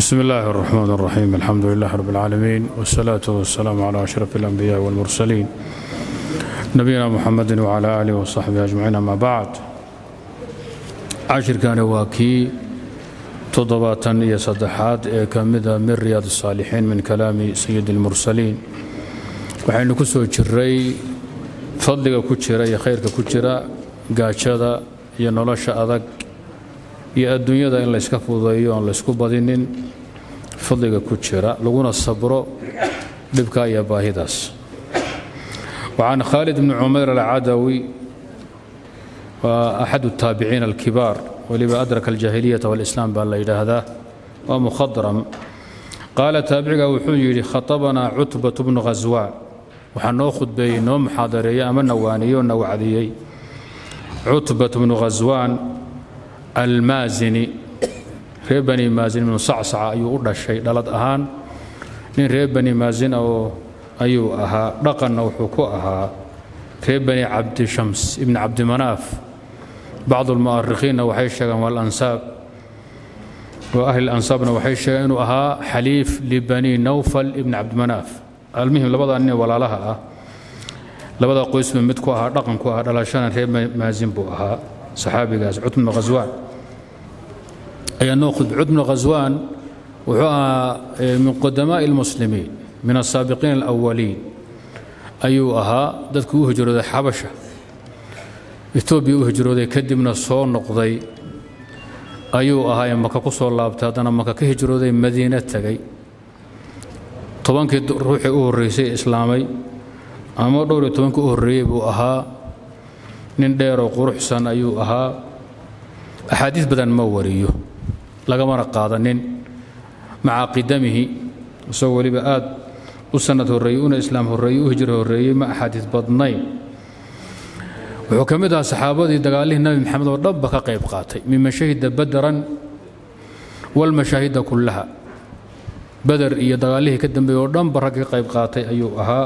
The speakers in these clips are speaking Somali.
بسم الله الرحمن الرحيم الحمد لله رب العالمين والصلاة والسلام على أشرف الأنبياء والمرسلين نبينا محمد وعلى آله وصحبه أجمعين أما بعد عشر كان واكي تضباطا يا صدحات كمدة من رياض الصالحين من كلام سيد المرسلين waxaynu ku soo jiray fadliga ku jira iyo khayrka ku jira gaajada iyo nolosha adag iyo adduunyada in layska fududeeyo oon laysku badinin fadliga ku jira laguna sabro dhibka iyo baahidaas وعن خالد بن عمير العدوي وأحد التابعين الكبار ولما أدرك الجاهلية والإسلام بأن لا هذا ومخضرم قال تابعك وحوي خطبنا عتبة بن غزوان waxaa noo khudbeeyey noo muxaadareeyey ama nawaaniyey oo nawacdiyey cutbat bnu ghaswaan almaasini reer bani maasin ibnu sacsaca ayuu u dhashay dhalad ahaan nin reer bani maasin oo ayuu ahaa dhaqanna wuxuu ku ahaa reer bani cabdishams ibni cabdimanaaf bacdu lmu'arikhiinna waxay sheegeen waa alansaab wa ahli lansaabna waxay sheegeen inuu ahaa xaliif libani nawfal ibni cabdimanaaf almuhim labadaa nin walaalaha ah labada qoysba mid ku ahaa dhaqan ku ahaa dhalashana reer maasin buu ahaa saxaabigaas cud bnu khaswaan ayaa noo khudbay cud bnu khaswaan wuxuu ahaa min qudamaa'i almuslimiin min asaabiqiin alawaliin ayuu ahaa dadkii u hijrooday xabasha etoobiya u hijrooday kadibna soo noqday ayuu ahaa ee maka ku soo laabtay haddana maka ka hijrooday madiine tegay tobankii ruuxii u horreysay islaamay ama dhowr iyo tobankii u horreeyey buu ahaa nin dheeroo quruxsan ayuu ahaa axaadiis badan ma wariyo lagamana qaadanin maca qidamihi isagoo weliba aad u sannad horreeyey una islaam horreeyey u hijro horreeyey ma axaadiis badnayn wuxuu ka mid ahaa saxaabadii dagaalihii nabi maxamed oo dhanba ka qayb qaatay mima shahida badaran walmashaahida kullaha bader iyo dagaalihii ka dambeeyey oo dhanba rag ka qayb qaatay ayuu ahaa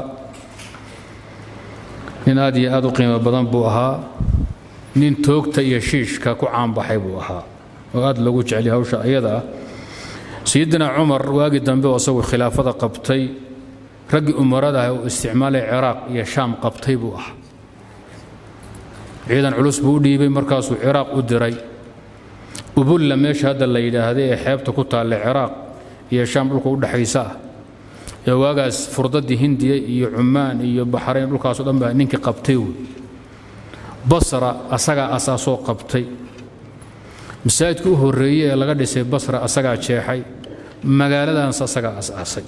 nin aad iyo aad u qiimo badan buu ahaa nin toogta iyo shiishka ku caanbaxay buu ahaa oo aad loogu jeceliy hawsha ayada ah sayidina cumar waagii dambe oo isagu khilaafada qabtay raggii umarada ah uu isticmaalay ciraaq iyo shaam qabtay buu ahaa ciidan culus buu u dhiibay markaasuu ciraaq u diray ubulla meesha hadda la yidhaahday ee xeebta ku taallay ciraaq iyo shaam dhulka u dhexaysa ah ee waagaas furdadii hindiya iyo cumaan iyo baxrayn dhulkaasoo dhan baa ninkii qabtay wey basra asagaa asaasoo qabtay masaajidka u horreeyey ee laga dhisay basra asagaa jeexay magaaladaans asagaa asaasay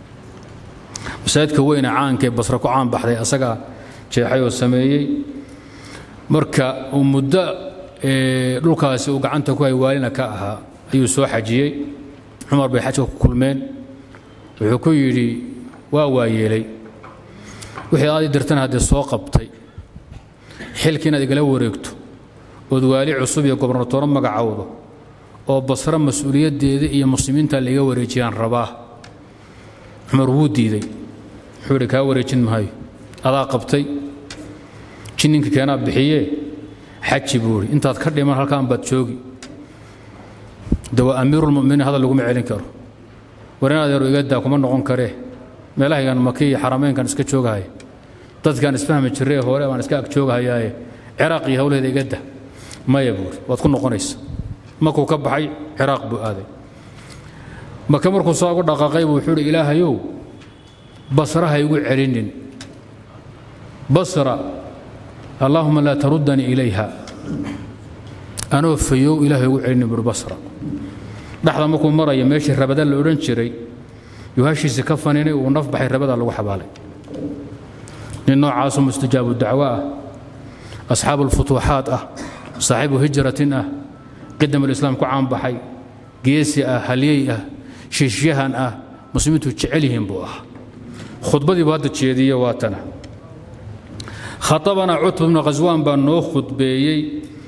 masaajidka weyne caankee basra ku caan baxday asagaa jeexay oo sameeyey marka uu muddo dhulkaasi uu gacanta ku hay waalina ka ahaa ayuu soo xajiyey cumar bay xajka ku kulmeen wuxuu ku yidhi waa waayeelay wixii aad i dirtana haddee soo qabtay xilkii inaad igala wareegto ood waali cusub iyo gobernatooro magacowdo oo basro mas-uuliyaddeeda iyo muslimiinta laiga wareejiyaan rabaa cumar wuu diiday wuxuu idhi kaa wareejin maayo adaa qabtay jinninka keenaa bixiyee xaji buu idhi intaad ka dhiman halkaan baad joogi de waa amiirulmuminiin hadal laguma celin karo war in adeeru igadaa kuma noqon karee meelahaygan maki iyo xarameynkan iska joogahaya dadkaan isfahmi jirree hore baan iska ag joogahayaaye ciraaq iyo howlaheeda igada maya buuri waad ku noqonaysa markuu ka baxay ciraaq buu aaday maka markuu soo ugu dhaqaaqay buu wuxuu uhi ilaahayow basra ha igu celinin basra allaahuma laa taruddanii ilayha anoo fayow ilahay ugu celinin buuri basra dhexda markuu maraya meeshii rabada la odhan jiray yuu hashiisi ka faninay uu naf baxay rabada lagu xabaalay nin noocaasoo mustajaabu dacwo ah asxaabu ulfutuuxaat ah saaxiibu hijratin ah qidam alislaam ku caanbaxay geesi ah halyey ah shiishyahan ah muslimiintu jecel yihiin buu ahaa khudbadii buu hadda jeediye waa tana khaطabanaa cutba bnu khaswaan baa noo khudbeeyey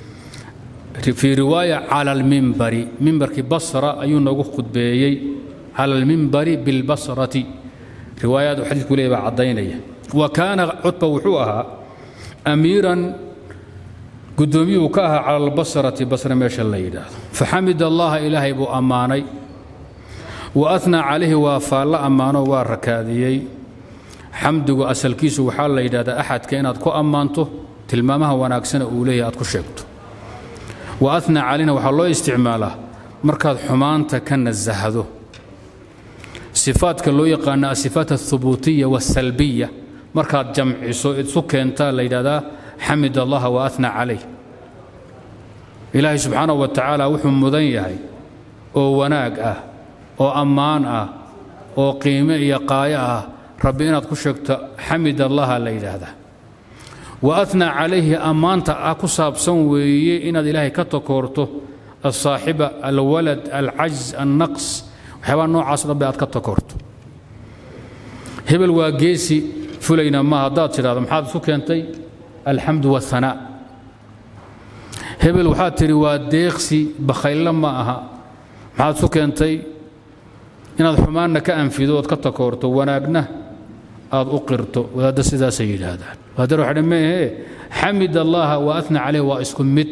fii riwaaya cala almimbari mimbarkii basra ayuu noogu khudbeeyey cala almimbari bilbasrati riwaayaad uu xadiidku leeyahy baa caddaynaya wa kaana cutba wuxuu ahaa amiiran guddoomiyuhu ka ahaa cala albasrati basre meesha la yidhaahdo faxamid allaha ilaahay buu ammaanay wa atnaa calayhi waa faallo ammaano waa rakaadiyey xamdigu asalkiisu waxaa la yidhahdaa axadka inaad ku ammaanto tilmaamaha wanaagsana uu leeyahay aad ku sheegto wa atnaa calayhina waxaa loo isticmaalaa markaad xumaanta ka nasahdo sifaadka loo yaqaana asifaat alhubuutiya waasalbiya markaad jamciso isu keentaa la yidhahdaa xamid allaha wa atnaa calayh ilaahay subxaanahu wa tacaala wuxuu mudan yahay oo wanaag ah oo ammaan ah oo qiime iyo qaayo ah rabbi inaad ku sheegto xamid allaha la yidhaahdaa wa atnaa calayhi ammaanta ah ku saabsan weeye inaad ilaahay ka takoorto alsaaxiba alwalad alcajz annaqs waxyaabaa noocaas dhanbe aad ka takoorto hebel waa geesi fulayna ma haddaad tidhahdo maxaad isu keentay alxamdu wahanaa hebel waxaad tidhi waa deeqsi bakhayllo ma aha maxaad isu keentay inaad xumaanna ka anfido ood ka takoorto wanaagna aad u qirto wadaadda sidaasay yidhaahdaan wadaadar waxaa meehe xamid allaha wa atna caleyh waa isku mid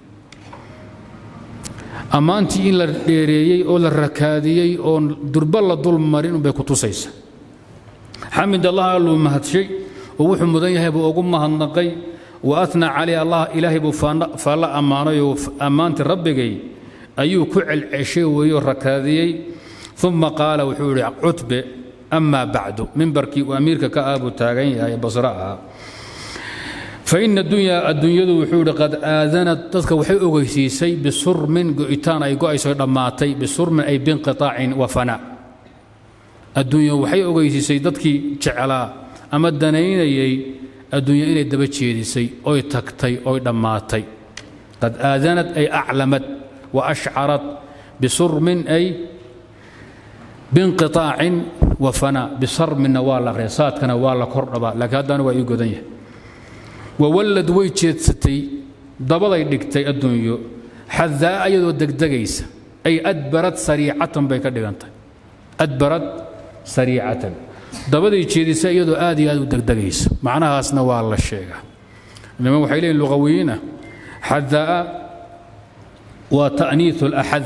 ammaantii in la dheereeyey oo la rakaadiyey oon durba la dul marin unbay ku tusaysa xamid allah alluu mahadshay oo wuxuu mudan yahay buu ugu mahadnaqay wa atna caleyh allah ilaahay buu faalla ammaanay oo ammaantii rabbigay ayuu ku celceshay weeyoo rakaadiyey uma qaala wuxuu yidhi cutbe amaa bacdu mimbarkii uu amiirka ka ah buu taagan yahay basra ahaa faina dunyaa adduunyadu wuxuu yidhi qad aadanad dadka waxay ogeysiisay bisurmin go'itaan ay go'ayso dhammaatay bisurmin ay binqiطaacin wa fanaa adduunya waxay ogeysiisay dadkii jeclaa ama danaynayay adduunya inay daba jeedisay oy tagtay oy dhammaatay qad aadanad ay aclamad wa ashcarat bisurmin ay binqiطaacin wa fanaa bisarminna waa la aqriya saadkana waa la kordhabaa laakiin haddana waa ii godan yahay wawallad way jeedsatay dabaday dhigtay adduunyo xadaa iyadoo degdegaysa ay adbarad sariicatan bay ka dhigantay adbarad sariicatan dabaday jeedisa iyadoo aad iyo aad u degdegaysa macnahaasna waa la sheegaa niman waxay leeyihin luqawiyiina xadaa waa ta'niiثu اlaxad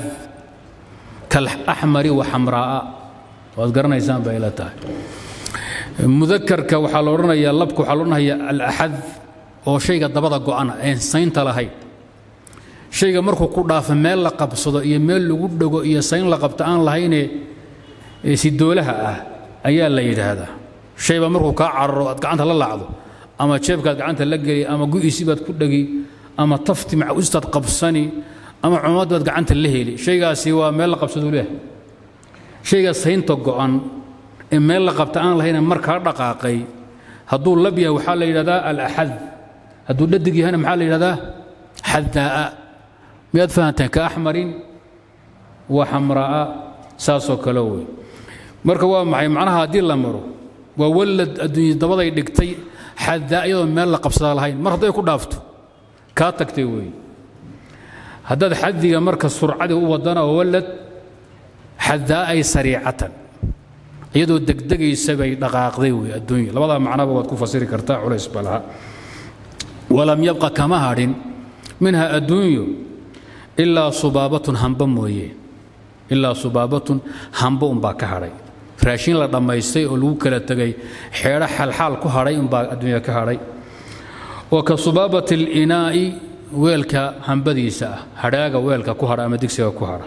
kaalaxmari wa xamraa'a waad garanaysaan bay ila tahay mudakarka waxaa la odhanayaa labka waxaa la odhanaya alaxad oo shayga dabada go'ana een saynta lahayn shayga markuu ku dhaafo meel la qabsado iyo meel lagu dhego iyo sayn la qabto aan lahaynee sidoolaha ah ayaa la yidhaahdaa shayba markuu kaa cararo aad gacanta la laacdo ama jeebkaad gacanta la geli ama gu'isi baad ku dhegi ama tafti macustaad qabsani ama cumad baad gacanta la heli shaygaasi waa meel la qabsaduu leehay shayga saynta go'an ee meel la qabta aan lahayna markaa dhaqaaqay hadduu lab yahay waxaa la yidhahdaa alaxad hadduu dhadig yahayna maxaa la yidhahdaa xadaa'a miyaad fahanteen ka axmarin wa xamraa'a saasoo kale wey marka waa maxay macnaha haddii la maro waa wallad adduunya dabaday dhigtay xadaa iyadoo meel la qabsadaa lahayn mar hadday ku dhaafto kaa tagtay weeye haddaad xadiga marka surcadii u wadana oo wallad xadaa'ay sariicatan iyadoo degdegaysa bay dhaqaaqday wey adduunya labadaa macnaba waad ku fasiri kartaa culays ba laha walam yabqa kama hadhin minha adduunyo ilaa subaabatun hamba mooye ilaa subaabatun hamba unbaa ka hadhay raashin la dhammaystay oo lagu kala tegay xeedho xalxaal ku hadhay unbaa adduunya ka hadhay oo ka subaabati alinaa'i weelka hambadiisa ah hadhaaga weelka ku hadha ama digsiga ku hadha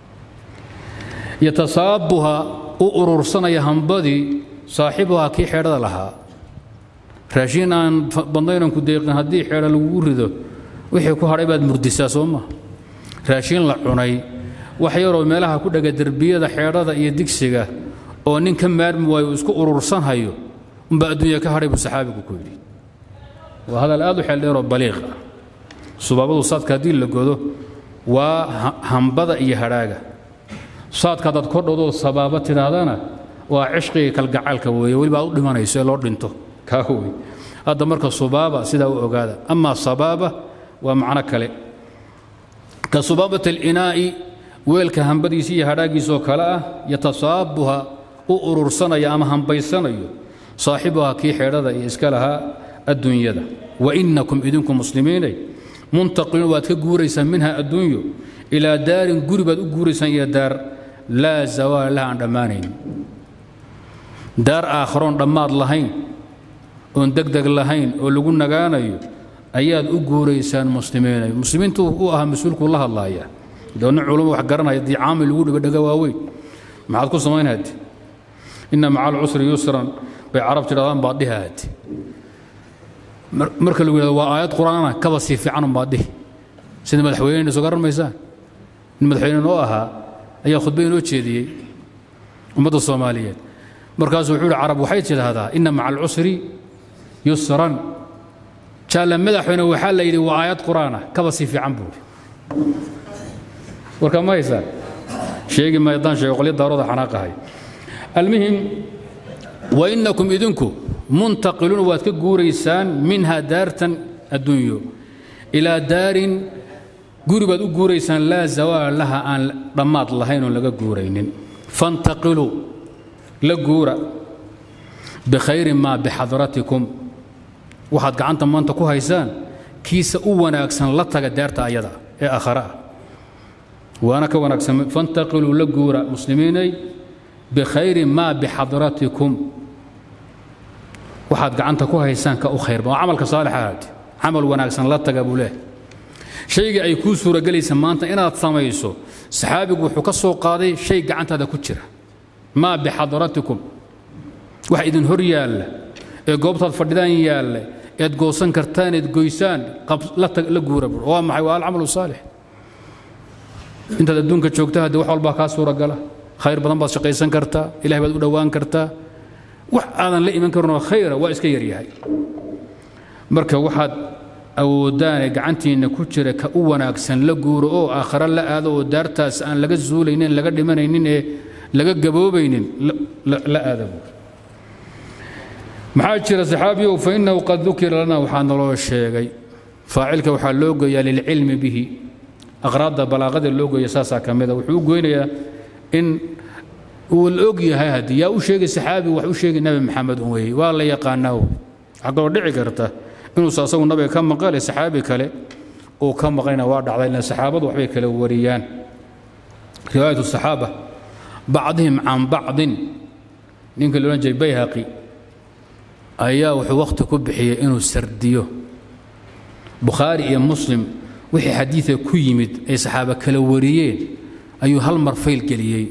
yatasaabuha u urursanaya hambadii saaxibuhaa kii xeedhada lahaa raashiin aan badnaynan ku deeqin haddii xeedha lagugu rido wixii ku hadhay baad murdisaa soo maa raashiin la cunay wax yaroo meelaha ku dhega derbiyada xeedhada iyo digsiga oo nin ka maarmi waayo uu isku urursanhayo umbaa adduunya ka hadhay buu saxaabigu ku yidhi waa hadal aad u xeeldheeroo baliiq ah subaabadu saadka haddii la godo waa hambada iyo hadhaaga saadka haddaad kordhowdoo sabaaba tidhaahdana waa cishqiga kalgacaalka weeye weliba aad u dhimanayso ee loo dhinto kaa wey hadda marka subaaba sidaa u ogaada amaa sabaaba waa macno kale ka subaabat alinaa'i weelka hambadiisa iyo hadhaagiisoo kale ah yatasaabuha u urursanaya ama hambaysanayo saaxibuha kii xeedhada iyo iska lahaa adduunyada wa innakum idinku muslimiinay muntaqiluun waad ka guuraysaan minha adduunyo ilaa daarin guri baad u guuraysaan iyo daar laa zawaala laha aan dhammaanayn daar aakharoon dhammaad lahayn oon degdeg lahayn oo lagu nagaanayo ayaad u guuraysaan muslimiinay muslimiintu u ahaa mas-uulkuu la hadlaaya doonna culumma wax garanaya dii caamil lagu dhigo dhega waaweyn maxaad ku samaynhaad inna maca alcusri yusran bay carab tidhahdaan baad dhihaad marka lagu yidhahdo waa aayad qur'aana kaba sii fiicanun baad dhihi sida madaxweynena soo garan maysaan nin madaxweyne noo ahaa ayaa khudba inoo jeediyey ummadda soomaaliyeed markaasuu wuxuu yihi carab waxay tidhaahdaa inna maca alcusri yusran jaalla madaxweyne waxaa la yidhi waa aayad qur'aana kaba sii fiican buuri warka ma haysaan sheegi maayo haddaan sheego qolyo daarooda xanaaqahay almuhim wa innakum idinku muntaqiluun waad ka guuraysaan minha daartan adduunyo ilaa daarin guri baad u guuraysaan laa zawaala laha aan dhammaad lahayn oon laga guuraynin fantaqiluu la guura bikhayri maa bixadratikum waxaad gacanta maanta ku haysaan kiisa u wanaagsan la taga daarta ayada ee aakhare ah waana ka wanaagsan fantaqiluu la guura muslimiinay bikhayri maa bixadratikum waxaad gacanta ku haysaan ka u khayrba waa camalka saalixa ahaate camal wanaagsan la taga buu leeh shaygii ay kuu suuragelaysa maanta inaad samayso saxaabigu wuxuu ka soo qaaday shay gacantaada ku jira maa bixadratikum wax idin hor yaalla ee goobtaad fadhidaan yaalla eed goosan kartaan eed goysaan la guura buu waa maxay waa alcamalu saalix intaad adduunka joogta haddii wax walbaa kaa suuragala khayr badan baad shaqaysan kartaa ilahay baad u dhowaan kartaa wax aadan la iman karinoo khayra waa iska yaryahay marka waxaad awooddaane gacantiinna ku jira ka u wanaagsan la guuro oo aakhare la aado oo daartaas aan laga zuulaynin laga dhimanaynin ee laga gaboobaynin la aada buur maxaa jira saxaabiyow fa innahu qad dukira lana waxaa naloo sheegay faacilka waxaa loo geeyaa lilcilmi bihi aqraadda balaaqada loo geeya saasaa ka mida wuxuu u goynayaa in uu la og yahay haddii yaa u sheegay saxaabigu wax u sheegay nebi maxamed un weeye waa la yaqaanaa waxaa kaloo dhici karta inuusa asagu nabiga ka maqale saxaabi kale uu ka maqlayna waa dhacday ila saxaabadu waxbay kala wariyaan riwaayatu saxaaba bacdihim can bacdin ninka la odhan jiray bayhaqi ayaa wuxuu wakhti ku bixiyey inuu sardiyo bukhaari iyo muslim wixii xadiida ku yimid ay saxaaba kala wariyeen ayuu hal mar fayl geliyey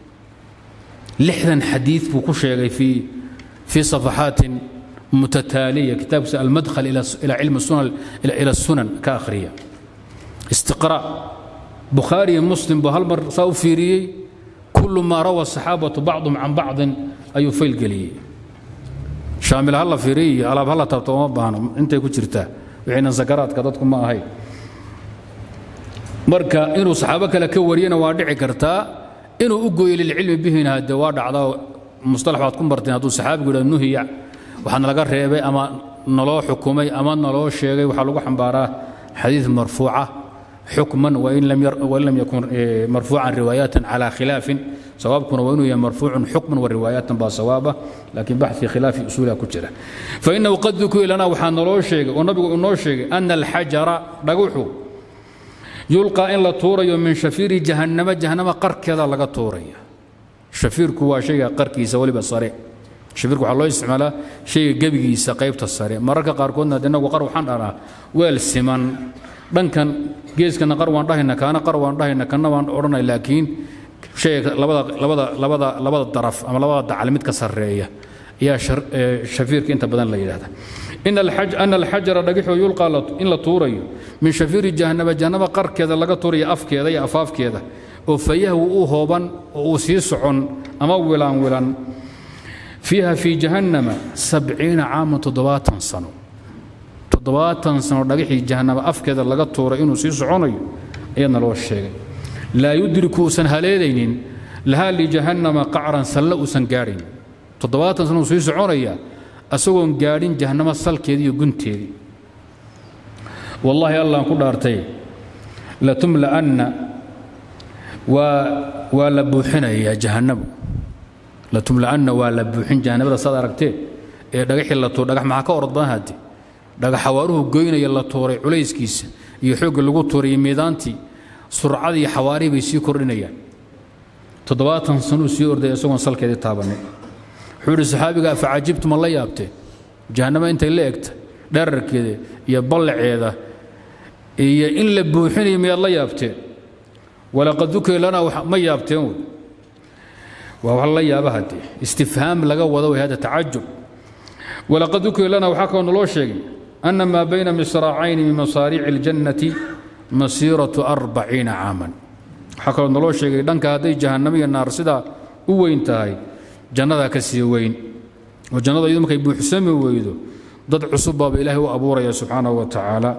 lixdan xadiid buu ku sheegay fii fii safaxaatin mutataaliya kitaabkiisa almadkhal ila cilmi sunan ila sunan ka akhriya istiqraa bukhaari iyo muslim buu hal mar saa u fiiriyey kullu maa rawa saxaabatu bacdum can bacdin ayuu fayl geliyey shaamil ha la fiiriy iyo alaab ha la taabto uma baahno intay ku jirtaa wixiinan sakaraadka dadku ma ahay marka inuu saxaabo kale ka wariyana waa dhici kartaa inuu u gooyo lilcilmi bihina hade waa dhacdaa mustalax baad ku marteen hadduu saxaabigu yidhah nuhiya waxaa nalaga reebay ama naloo xukumay ama naloo sheegay waxaa lagu xambaaraa xadiid marfuuca xukman wain lam yakun marfuucan riwaayaatan calaa khilaafin sawaabkuna waa inuu yahay marfuucun xukman wa riwaayaatan baa sawaaba laakiin baxi khilaafi usuuliha ku jira fainahu qad dukira lana waxaa naloo sheegay oo nabigu inoo sheegay ana alxajara dhaguxu yulqaa in la tuurayo min shafiiri jahannama jahannama qarkeeda laga tuuraya shafiirku waa shayga qarkiisa weliba sare shafiirku waxaa loo isticmaalaa shayga gebigiisa qaybta sare mararka qaarkoodna de inagu qar waxaan dhahnaa weel siman dhankan geeskana qar waan dhahayna kaana qar waan dhahayna kana waan odhanay laakiin shayga labada labada labada labada daraf ama labada dacal mid ka sarreeya ayaa shafiirka inta badan la yidhahda ana alxajara dhagixoo yulqaa in la tuurayo min shafiiri jahannama jahannama qarkeeda laga tuurayo afkeeda iyo afaafkeeda oo fayahwu u hooban oo uu sii socon ama wilaan wilan fiiha fii jahannama sabciina caaman toddobaatan sano toddobaatan sano dhagixii jahannama afkeeda laga tuuray inuu sii soconayo ayaadna loo sheegay laa yudriku uusan haleelaynin lahaa lijahannama qacran salle uusan gaadhayn toddobaatan sano uu sii soconaya asagoon gaadhin jahannamo salkeedii iyo gunteedii wallaahi allaan ku dhaartay latumla'anna waa waa la buuxinayaa jahannamu latumla'anna waa la buuxin jahannamada saad aragteen ee dhagaxii la tuur dhagax maxaa ka orod badan hadde dhagax xawaaruhu goynaya la tuuray culayskiisa iyo xoogga lagu tuuray iyo miidaantii surcadii xawaarihii bay sii kordhinayaan toddobaatan sanuu sii orday isagoon salkeedii taabannin wuxuu yidhi saxaabiga facajibtu ma la yaabteen jahannamo intay la egta dherarkeeda iyo ballaceeda iyo in la buuxinayo miyaad la yaabteen walaqad dukira lanaa ma yaabteen wey waa wax la yaaba haddee istifhaam laga wado way hada tacajub walaqad dukira lanaa waxaa kaloo naloo sheegay ana maa bayna misraacayni min masaariici اljannati masiiratu arbaciina caaman waxaa kaloo naloo sheegay dhanka hadday jahannamo iyo naar sidaa u weyn tahay jannadaa ka sii weyn oo jannada iyadu markay buuxsami weydo dad cusub baaba ilaahay u abuuraya subxaanahu wa tacaala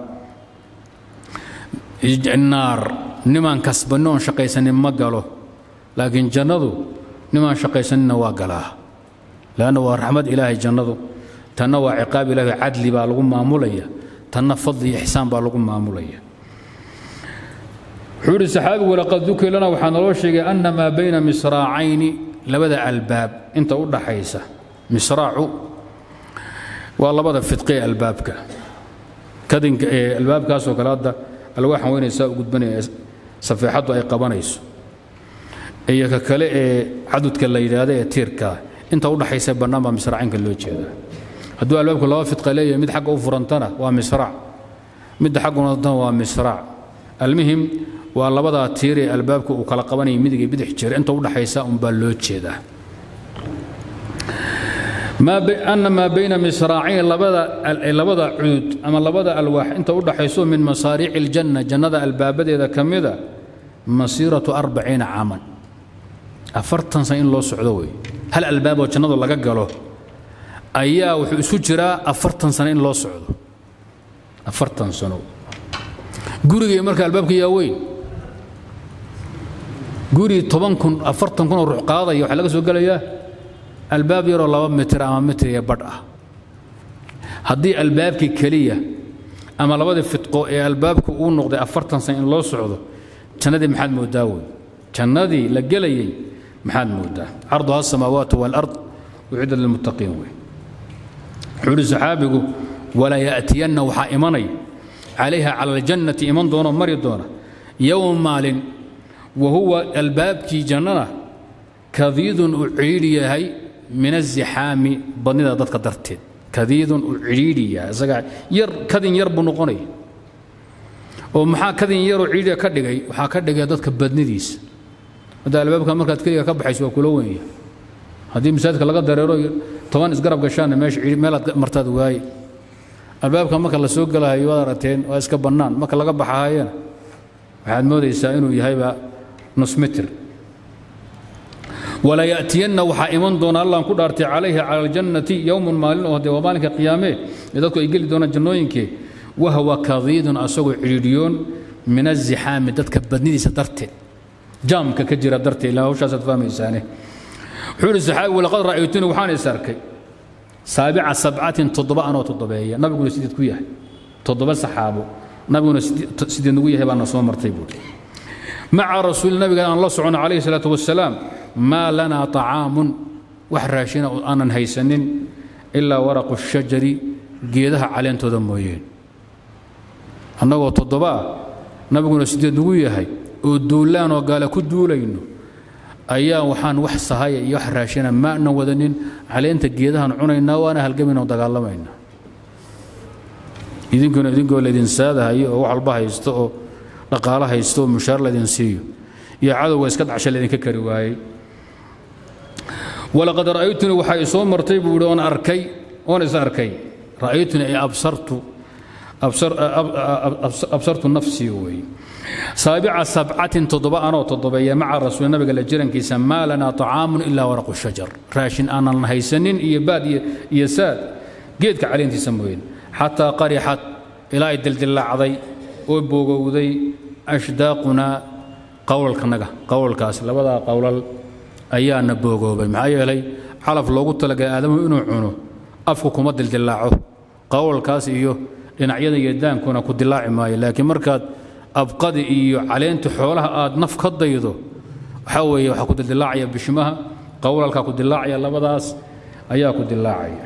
naar nimaan kasbanni oon shaqaysanin ma galo laakiin jannadu nimaan shaqaysaninna waa galaa leanna waa raxmad ilaahay jannadu tanna waa ciqaab ilaahay cadli baa lagu maamulaya tanna fadli iyo ixsaan baa lagu maamulaya wuxuu yidhi saxaabigu walaqad dukir lana waxaa naloo sheegay anna maa bayna misraacayni labada albaab inta u dhaxaysa misraacu waa labada fidqe ee albaabka kadinka ee albaabkaasoo kale hadda alwaaxan weynaysaa u gudbanaya safeexaddu ay qabanayso iyo ka kale ee cadudka la yidhaahda ee tiirkaa inta u dhaxaysa bannaan baa misraacinka loo jeedaa hadduu albaabku laba fidqa leeyahay mid xagga u furantana waa misraac midda xagguna waa misraac almuhim waa labadaa tiir ee albaabka uu kala qabanaya midig iyo bidix jira inta u dhaxaysa unbaa loo jeedaa ana maa bayna misraacayn labada cuud ama labada alwaax inta u dhaxayso min masaariici aljanna jannada albaabadeeda ka mida masiiratu arbaciina caaman afartan sano in loo socdo wey hal albaaboo jannadu laga galo ayaa wuxuu isu jiraa afartan sano in loo socdo afartan sano gurigay marka albaabka yaa weyn guri toban kun afartan kun oo ruux qaadaya waxaa laga soo gelayaa albaab yaroo laba mitir ama mitir iyo badh ah haddii albaabkii keliya ama labadii fidqo ee albaabku uu noqday afartan san in loo socdo jannadii maxaad moodaa wey jannadii la gelayey maxaad moodaa carduha asamaawaatu waalard ucidda lilmuttaqiin wey wuxuu ihi saxaabigu walaa ya'tiyanna waxaa imanaya calayha cala aljannati iman doono mari doona yowm maalin wa huwa albaabkii jannana kadiidun uu cidhiidhi yahay min azixaami badnida dadka darteed kadiidun uu cidhiidhi yahay isaga yar kadin yar buu noqonaya oo maxaa kadin yaroo cidhiidhiga ka dhigay waxaa ka dhigaya dadka badnidiisa hadda albaabka markaad keliga ka baxayso waa kula wenya haddii masaajidka laga dareero toban isgarab gashaanna meesha meelaad martaad waaye albaabka marka la soo gelahayo waad aragteen waa iska bannaan marka laga baxahayana waxaad moodaysaa inuu yahayba nus mitir wala ya'tiyanna waxaa iman doona allaan ku dhaartay calayhi cala aljannati yowmun maalin oo dee waa maalinka qiyaamee ee dadku ay geli doonaan jannooyinkee wahwa kadiidun asagoo cidhiidhiyoon min azixaami dadka badnidiisa darteed jaamka ka jira darteed ilaa hawshaasaad fahmaysaane wuxuu yidhi saxaabi walaqad ra'aytuni waxaan is arkay saabica sabcatin toddoba anoo toddobeeya nabiguna sideed ku yahay toddoba saxaabo nabiguna sideed nagu yahay baana soo martay buuri maca rasuuli nabiga aan la socono calayhi salaatu wasalaam maa lanaa طacaamun wax raashina aanan haysanin ilaa waraqu shajari geedaha caleentooda mooyeen annagoo toddobaa nabiguna sideed nagu yahay oo duulaan oo gaale ku duulayno ayaa waxaan wax sahaya iyo wax raashina maana wadanin caleenta geedahaan cunaynaa waana halgamayna oo dagaalamaynaa idinkuna idinkoo laydin saadahayo oo wax walba haysto oo dhaqaalo haysto oo mushaar laydin siiyo iyo cadowga iska dhacsha laydinka kari waayey walaqad ra'aytunii waxaa i soo martay buu yidhi oon arkay oon is arkay ra'aytunii ay absartu absartu nafsii weeye saabica sabcatin toddoba anoo toddobeeya maca rasuuli nabiga la jirankiisa maa lanaa طacaamun ilaa waraqu shajar raashin aanan haysanin iyo baad iyo saad geedka caleentiisa mooyeen xataa qarixat ilaa ay dildillaacday oo boogowday ashdaaqunaa qowlalkanaga qowlalkaas labadaa qowlal ayaana boogoobay maxaa yeelay calaf loogu talagalay aadamuhu inuu cuno afku kuma dildillaaco qowlalkaas iyo dhinacyada iyo daankuna ku dilaaci maayo laakiin markaad abqadi iyo caleenta xoolaha aad naf ka daydo waxaa weeye waxaa ku dildilaacaya bishimaha qowlalkaa ku dilaacaya labadaas ayaa ku dilaacaya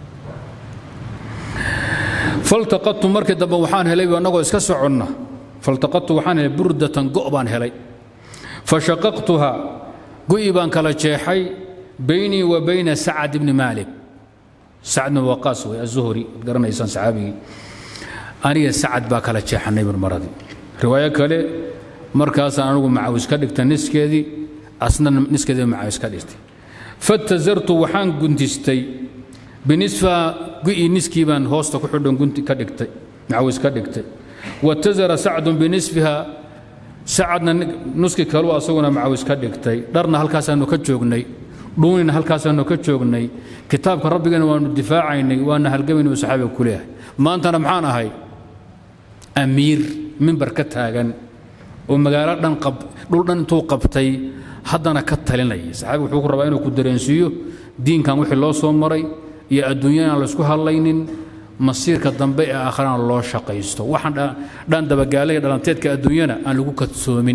faltaqadtu markii dambe waxaan helay annagoo iska soconna faltaqadtu waxaan helay burdatan go' baan helay fashaqaqtuha gu'i baan kala jeexay baynii wa bayna sacad ibni maalik sacad bin waqaas wey azuhri ad garanaysaan saxaabigii aniga sacad baa kala jeexanay marmaradii riwaayo kale markaasaan anigu macawis ka dhigta niskeedii asna niskeedii macawis ka dhigtay fatazartu waxaan guntistay binisfa gu'ii niskii baan hoosta ku xidhan gunti ka dhigtay macawis ka dhigtay watazara sacdun binisfiha sacadna nuski kalu asaguna macawis ka dhigtay dharna halkaasaanu ka joognay dhuunina halkaasaanu ka joognay kitaabka rabbigana waanu difaacaynay waana halgamaynu saxaabiga ku leeyahay maantana maxaan ahay amiir mimbar ka taagan oo magaalo dhan dhul dhan intuu qabtay haddana ka talinaya saxaabiga wuxuu ku rabaa inuu ku dareensiiyo diinkan wixii loo soo maray iyo adduunyana aan laysku hadlaynin masiirka dambe ee aakharana loo shaqaysto waxaan dhan dabagaalaya dhalanteedka adduunyana aan lagu kadsoomin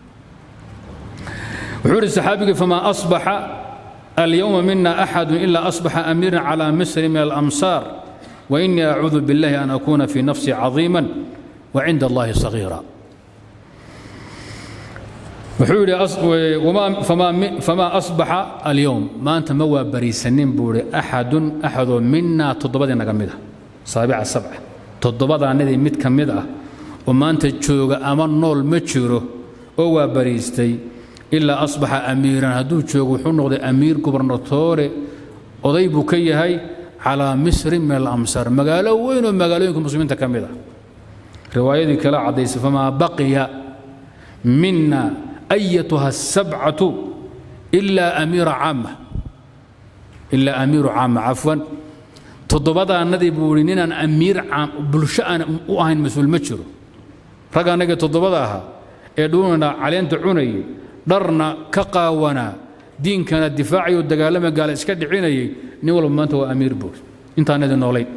wuxuu ihi saxaabigii famaa asbaxa alyowma mina axadu ila asbaxa amiiran calى misri min alamsaar wainii acuudu biاllahi an akuuna fii nafsi cadiima wacinda allahi sagiira wuxuu yidhi famaa asbaxa alyowm maanta ma waa bariisanin buu ihi axadun axadoo minaa toddobadii naga mid ah saabica sabca toddobadaanadii mid ka mid ah oo maanta jooga ama nool ma jiro oo waa bariistay ilaa asbaxa amiiran hadduu joogo wuxuu noqday amiir gubernatoore oday buu ka yahay calaa misrin min alamsaar magaalo weyn oo magaalooyinka muslimiinta ka mid ah riwaayadii kale caddaysay famaa baqiya mina ayatuha asabcatu ilaa amiira caama ilaa amiiru caama cafwan toddobadaannadii buu ihi ninaan amiir bulsho aan u ahayn mas-uul ma jiro rag annagii toddobada ahaa ee dhuunana caleenta cunayay dharna ka qaawanaa diinkana difaacayo dagaalama gaala iska dhicinayay nin walba maanta waa amiir buuri intaanadii noolayn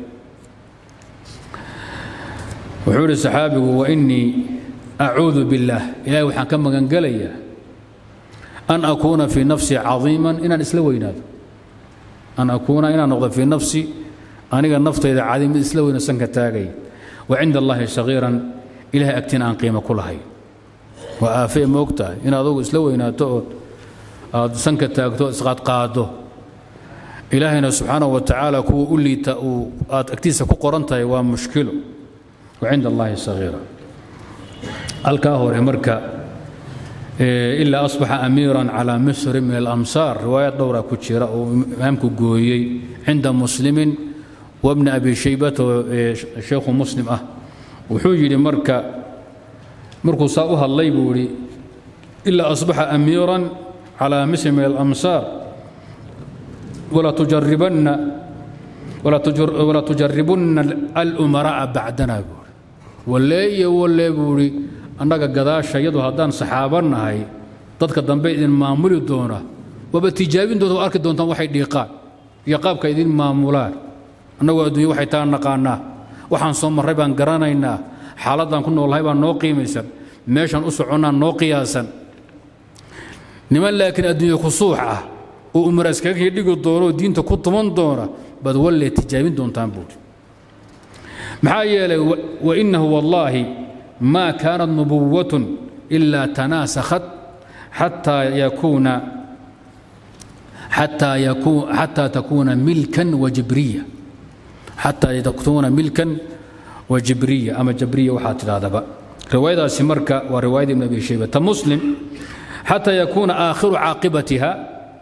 wuxuu idhi saxaabigu wa innii acuudu biاllaah ilahay waxaan ka magangelayaa an akuuna fii nafsi cadiiman inaan isla weynaado an akuuna inaan noqdo fii nafsi aniga naftayda cadiim mid isla weyno sanka taagay wa cinda allahi sagiiran ilahay agtina aan qiimo ku lahayn waa aafee moog tahay in adugu isla weynaato ood aad sanka taagto o isqaadqaado ilaahayna subxaanahu wa tacaala kuwa u liita uu aad agtiisa ku qoran tahay waa mushkilo wa cinda allahi sagiira halkaa hore marka ilaa asbaxa amiiran calaa misri min alamsaar riwaayad dhowra ku jira oo imaamku gooyey cinda muslimin wabni abi shaybata oo sheekhu muslim ah wuxuu yidhi marka markuu saa u hadlay buu yidhi ilaa asbaxa amiiran calaa misri min alamsaar walaa tujaribanna walaa tujaribunna alumara'a bacdana buu walleeye walle buu idhi annaga gadaashayadu haddaan saxaaba nahay dadka dambe idin maamuli doona waaba tijaabintooda waa arki doontaan waxay dhiiqaan iyo qaabka idin maamulaan annagoo adduunya waxay taa naqaanaa waxaan soo marray baan garanaynaa xaaladdaan ku noolnahay baan noo qiimaysan meeshaan u soconnaan noo qiyaasan niman laakiin adduunya ku suux ah oo umara iskaga dhigi doona oo diinta ku tuman doona baad wallee tijaabin doontaan buuri maxaa yeelay wainahu wallaahi maa kaanat nubuwatun ilaa tanaasakhat xataa yakuuna xataa yakun xataa takuuna milkan wajibriya xataa takuuna milkan wajibriya ama jabriya waxaa tidhahdaba riwaayadaasi marka waa riwaayada ibn abi shayba ta muslim xataa yakuuna aakhiru caaqibatiha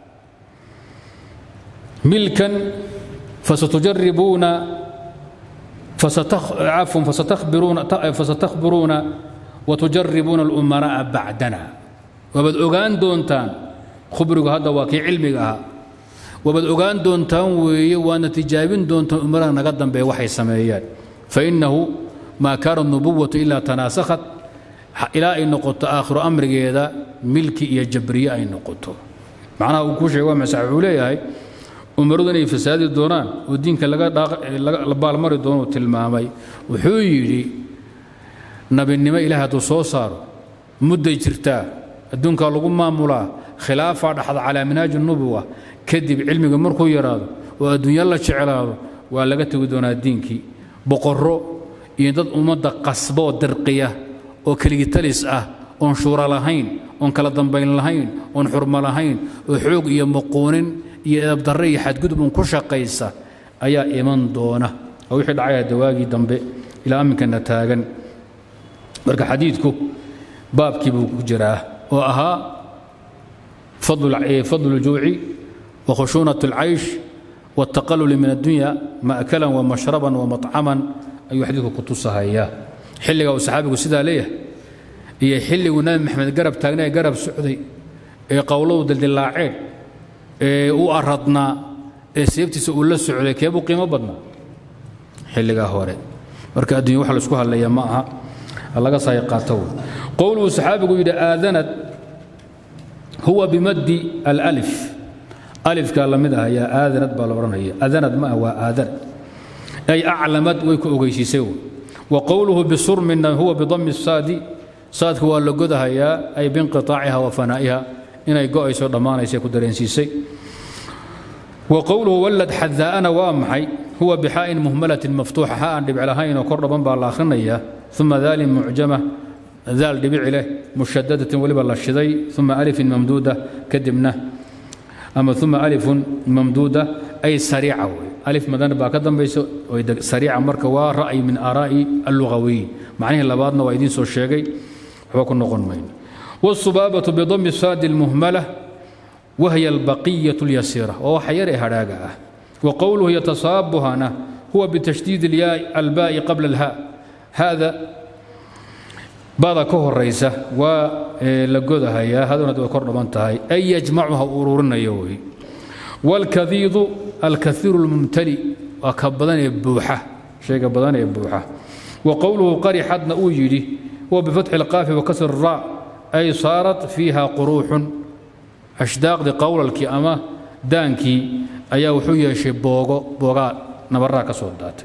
milkan fasatujaribuuna عفوا فستخبرون فستخبرون وتجربون الأمراء بعدنا وبد أوغان دونتان خبرك هذا واكي علمك أها وبد أوغان دونتان وي وانا تجابين دونتان أمراء نقدم بوحي سمايات فإنه ما كان النبوة إلا تناسخت إلى أن نقطة آخر أمر هذا ملكي يا جبرية أي نقطة معناه وكوشي وما سعولي umaradu inay fasaadi doonaan oo diinka la baalmari doono tilmaamay wuxuu yidhi nabinimo ilaah hadduu soo saaro mudday jirtaa adduunkaa lagu maamulaa khilaafaa dhaxda calaa minaaji nubuwa kadib cilmiga markuu yaraado oo adduunya la jeclaado waa laga tegi doonaa diinkii boqorro iyo dad ummadda qasboo dirqiya oo keligitalis ah oon shuura lahayn oon kala dambayn lahayn oon xurmo lahayn oo xoog iyo muquunin iyo edabdarre iyo xadgudub un ku shaqaysa ayaa iman doona oo wixii dhacaya dawaagii dambe ilaa aminkana taagan marka xadiidku baabkii buu ku jiraa oo ahaa fadlu ljuuci wa khushuunat alcaysh والتقلل من الدنيا مأكلا ومشربا ومطعما أي حديث كتوسها xilliga uu saxaabigu sidaa leeyahay iyo xilliguu nabi maxamed garab taagnaa garab socday ee qowladu dildilaaceen ee u aradnaa ee seeftiisa uu la socday keebuu qiimo badnaa xilligaa hore marka addunya wax laisku hadlaya ma aha laga saay qaato wey qowluhu saxaabigu yidhi aadanad huwa bimaddi alأlif alifkaa la mid ah ayaa aadanad baa la odhanaya aadanad ma ah waa aadanad ay aclamad way ku ogeysiisay wey وqwlه bsurmina huwa bdm الsaadi saadka waa la godahayaa ay binqiطaaciha wa fanaa'iha inay go'ayso dhammaanaysa ku dareensiisay wqowluhu wlad xadaa'ana waa maxay huwa bxaa'in muhmalatin maftuuxa ha aan dhibic lahaynoo kor dhaban baa la akhrinaya uma daalin mucjama daal dhibici leh mushadadatin weliba la shiday uma alifin mamduuda kadibna ama uma alifun mamduuda ay sariica wey alif madan baa ka dambaysa sariica marka waa ra'yi min aaraa'i allugawiyin macnihii labaadna waa idiin soo sheegay waxba ku noqon mayno wاsubaabatu bidami saadi اlmuhmala wahiya albaqiyaة اlyasiira oo waxa yar ee hadhaaga ah wa qowluhu yatasaabuhana huwa bitashdiid albaa'i qabla اlha hada bada ka horaysa waa la godahayaa hadonad way kor dhaban tahay ay yajmacuha ururinayo wey wاlkadiidu alkaiiru اlmumtali waa ka badan ee buuxa shayga badan ee buuxa wa qowluhu qarixadna uu yidhi huwa bifatxi اlqaafi wakasr ra ay saarat fiiha quruuxun ashdaaqdii qowlalkii ama daankii ayaa wuxuu yeeshay boogo boogaa nabaraa ka soo daatay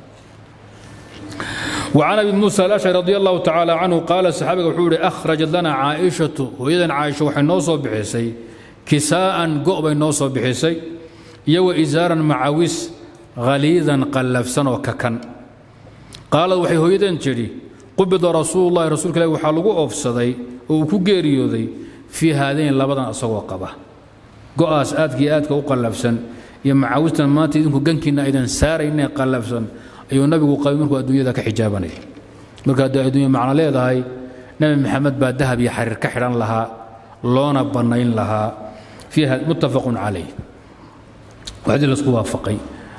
وعن أبي موسى الأشعري رضي الله تعالى عنه قال الصحابي وحوري أخرجت لنا عائشة وإذا عائشة وحي نوصو بحسي كساء قؤبا نوصو بحسي يو إزارا معاوس غليظا قلفسا وككن قال وحي هويدا جري قبض رسول الله رسول الله وحالقو أفسدي وكو جيريودي في هذين لبدا أصوى قبا قؤاس آتكي آتك وقلفسا يا معاوستا ما تدنكو قنكنا إذا سارينا قلفسا ayuu nabigu qabay markuu adduunyada ka xijaabanayay marka haddii adduunya macno leedahay nebi maxamed baa dahab iyo xariir ka xidhan lahaa loona bannayn lahaa fiiha muttafaqun calayh waxdii laisku waafaqay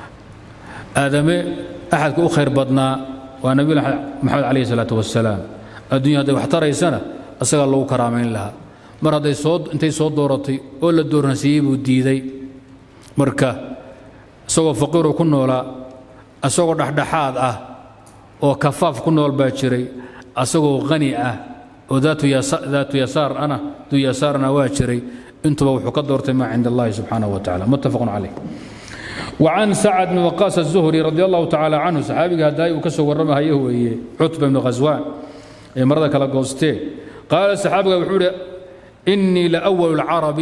aadame axadka u khayr badnaa waa nabi maxamed calayhi salaatu wasalaam adduunya hadday wax taraysana isagaa lagu karaamayn lahaa mar hadday soo intay soo dooratay oo la dooransiiyey buu diiday marka isagoo faqiiroo ku noolaa asagoo dhexdhexaad ah oo kafaaf ku nool baa jiray asagoo qani ah oo daatu yasaar ana duu yasaarna waa jiray intuba wuxuu ka doortay maa cinda allahi subxaanaه wa tacala muttafaqun calayh وعن سعد بن وقاص الزهري رضي الله تعالى عنه صحابي هداي وكسو ورمى هيه ويه عتبة بن غزوان مرضى كلا قوستي قال الصحابي وحوري إني لأول العرب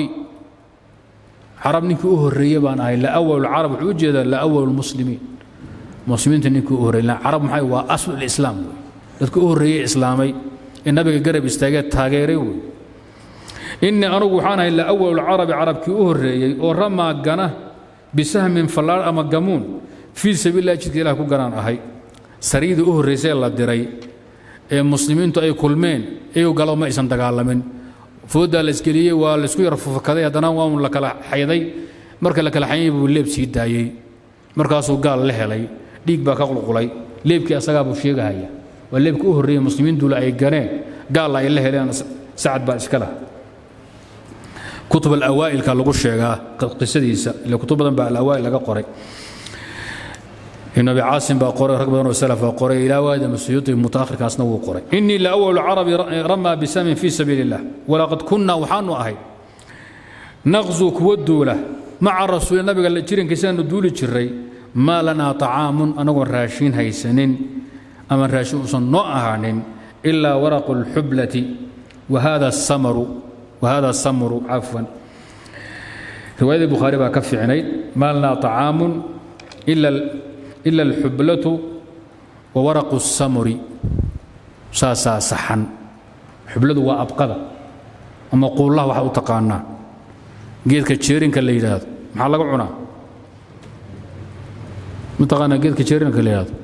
عرب نكي أهرية بان هاي لأول العرب وجد لأول المسلمين muslimiinta ninkii u horreeyay carab maxay waa aslu islaam wey dadka u horreeyey islaamay ee nabiga garab istaagee taageeray wey innii anugu waxaan ahay la awalu lcarabi carabkii u horreeyey oo ramaa gana bisahmin fallaar ama gamuun fii sabiililah jidka ilah ku ganaan ahay sariyadii u horraysay la diray ee muslimiintu ay kulmeen iyagu galo ma aysan dagaalamin fooddaa la isgeliyey waa laysku yar fufakaday haddana waa un la kala xayday marka la kala xayay buu leeb sii daayey markaasuu gaal la helay dhiig baa ka qulqulay leebkii asagaa buu sheegahaya waa leebkii u horreeyey muslimiintula ay ganeen gaalla ay la heleen sacad baa iska laha kutub alawaa'ilka lagu sheegaa qisadiisa ile kutub badan baa alawaa'il laga qoray ibn abi caasim baa qoray rag badan oo salaf baa qoray ilaa waadi masuyuuti mutaakhirkaasna wuu qoray innii la awalu carabi ramaa bisamin fii sabiili illah walaqad kunna waxaanu ahay naqzu kuwa duula maca rasuuli nabiga jirankiisaanu duuli jiray maa lanaa طacaamun anagoon raashiin haysanin ama raashin uusan noo ahaanin ilaa waraqu اlxublati wahada samaru wahada samru cafwan riwaayadii bukhaari baa ka fiicnayd maa lanaa طacaamun ila alxublatu wa waraqu الsamuri saasaa saxan xubladu waa abqada ama quullaha waxaad u taqaanaa geedka jeerinka la yidhaahdo maxaa laga cunaa mataqaanaa geedka jeerinka la yidhaahdo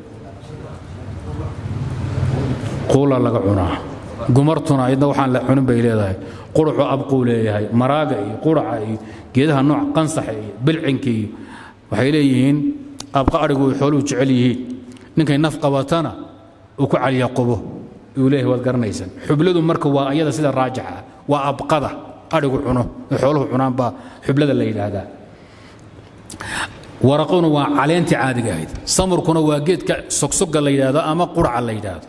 quulla laga cunaa gumartuna ayadna waxaan la cunin bay leedahay quruxu abquu leeyahay maraaga iyo quraca iyo geedaha nooc qansaxa iyo bilcinka iyo waxay leeyihiin abqa adhigu ay xooluhu jecel yihiin ninkay naf qabatana uu ku calyaqubo uu leeyahay waad garanaysaan xubladu marka waa ayada sida raajixa waa abqada adhigu cuno ee xooluhu cunaan baa xublada la yidhaahdaa waraquna waa caleentii caadiga ahayd samarkuna waa geedka sogsoga la yidhaahdo ama quraca la yidhaahdo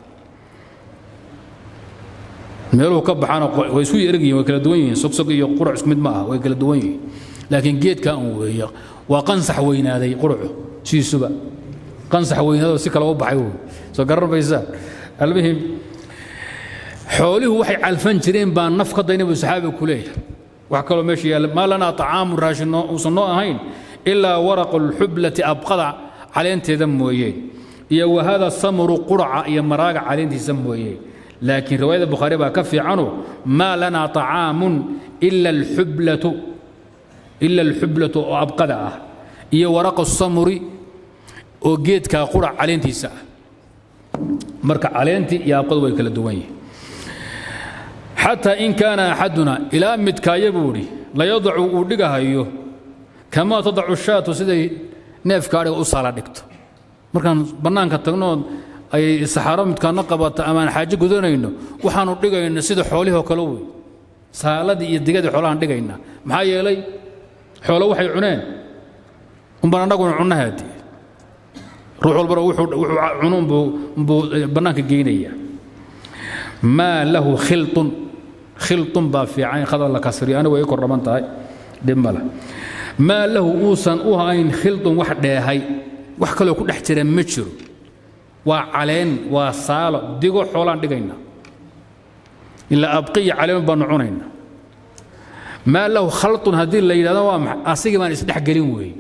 meeluhu ka baxaana way isku ergiyihin way kala duwan yihiin sogsog iyo qurac isku mid ma ah way kala duwan yihiin laakiin geedka un weeye waa qansax weynaaday quracu siisuba qansax weynaadoo si kale u baxay wey soo garan maysaa almuhim xoolihu waxay calfan jireen baa naf ka dayna buu saxaabiga ku leeyahay wax kaloo meesha yaalla maa lanaa طacaamu raashin uusan noo ahayn ilaa waraqu lxublati abqada caleenteeda mooyee iyo wahada samru quraca iyo maraaga caleentiisa mooyee laakiin riwaayada bukhaari baa ka fiicano maa lanaa طacaamun ila alxublatu ila alxublatu oo abqada ah iyo waraqu samuri oo geedkaa qurac caleentiisa ah marka caleentii iyo abqadu way kala duwan yihiin xataa in kaana axaduna ilaa midkaaya buu idhi layadacu uu dhigahayo kamaa tadacu shaatu siday neefka adhiga u saala dhigto markaan bannaanka tagnood ay saxaaro midkaana qabata amaan xaajo gudanayno waxaanu dhigayna sida xoolihii oo kale wey saaladii iyo digadii xoolahaan dhigayna maxaa yeelay xoolo waxay cuneen unbaan annaguna cunnahaadii ruux walbana wuxuu cunuun buu bannaanka geynaya maa lahu khilun khilun baa fiican khadar la kasriyo anigu way kor dhaman tahay dhib male maa lahu uusan u hayn khilun wax dheehay wax kaloo ku dhex jira ma jiro waa caleen waa saalo digo xoolaan dhigayna ilaa abqiya caleen baanu cunayna maa lahu khalun haddii la yidhahdo waa maxay asigii baan isdhexgelin weeye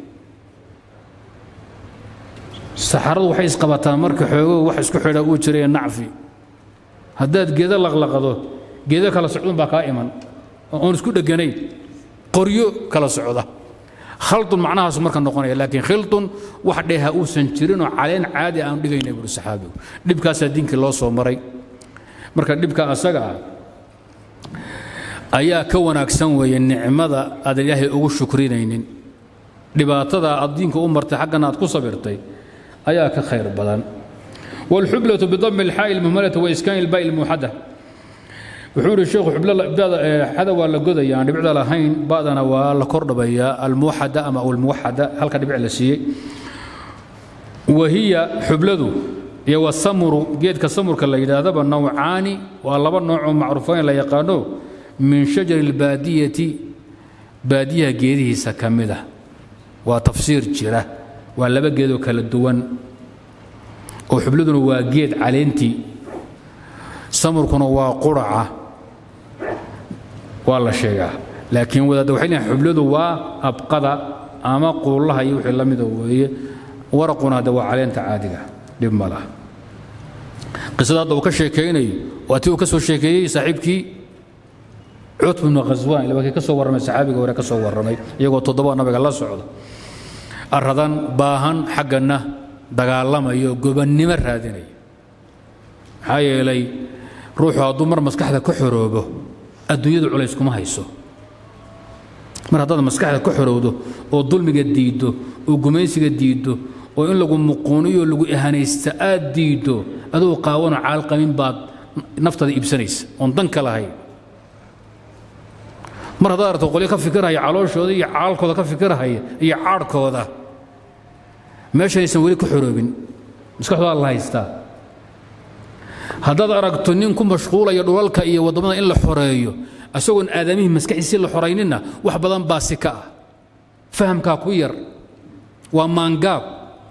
saxaradu waxay isqabataa marka xoogo wax isku xidha uu jiraya nacfi haddaad geedo laqlaqado geedo kala socdun baa kaa iman oon isku dheganayn qoryo kala socda khaldun macnahaasu marka noqonaya laakiin khildun wax dheeha uusan jirinoo caleen caadi aan dhigayna buuri saxaabigu dhibkaasaa diinkii loo soo maray marka dhibka asaga ah ayaa ka wanaagsan weeye nicmada aadan ilaahay ugu shukrinaynin dhibaatada aad diinka u martay xaggana aad ku sabirtay ayaa ka khayr badan والحبلة بضم الحاء المهملة وإسكان الباء الموحدة وحور الشيخ حبلة هذا ولا قذا يعني بعد لهين بعدنا ولا كردبيا الموحدة أما أو الموحدة هل كان بيع لسي وهي حبلة هي والسمر جيد كسمر كلا إذا ذب نوعان والله نوع معروفين لا يقانو من شجر البادية بادية جيده سكمدة وتفسير جرة ولا بجيدو كلا الدوان oo xubladuna waa geed caleentii samarkuna waa quraca waa la sheegaa laakiin wadaadda waxay leeyihin xubladu waa abqada ama quullaha iyo wixii la mida weeye waraquna hadda waa caleenta caadiga dhib ma laha qisada hadda uu ka sheekaynayo waa tii uu ka soo sheekeeyey saaxiibkii cutb ibnu khaswaan ila kii ka soo warramay saxaabiga hore ka soo warramay iyagoo toddoba nabiga la socda aradan baahan xaggana dagaalamayo gobannimo raadinaya maxaa yeelay ruuxu hadduu mar maskaxda ka xoroobo adduunyadu culays kuma hayso mar haddaad maskaxda ka xorowdo oo dulmiga diiddo oo gumaysiga diiddo oo in lagu muquuniyo lagu ihanaysta aad diiddo aduu qaawano caalqamin baad naftada iibsanaysa oon dan ka lahayn mar haddaad aragto qolyo ka fikirhaya calooshooda iyo caalkooda ka fikirhaya iyo caadhkooda meeshanaysan weli ka xoroobin maskaxdooda la haystaa haddaad aragto nin ku mashquulaya dhulalka iyo waddamada in la xoreeyo isagoon aadamihii maskaxiisii la xoraynina wax badan baa si ka ah fahamkaa ku yar waa maangaab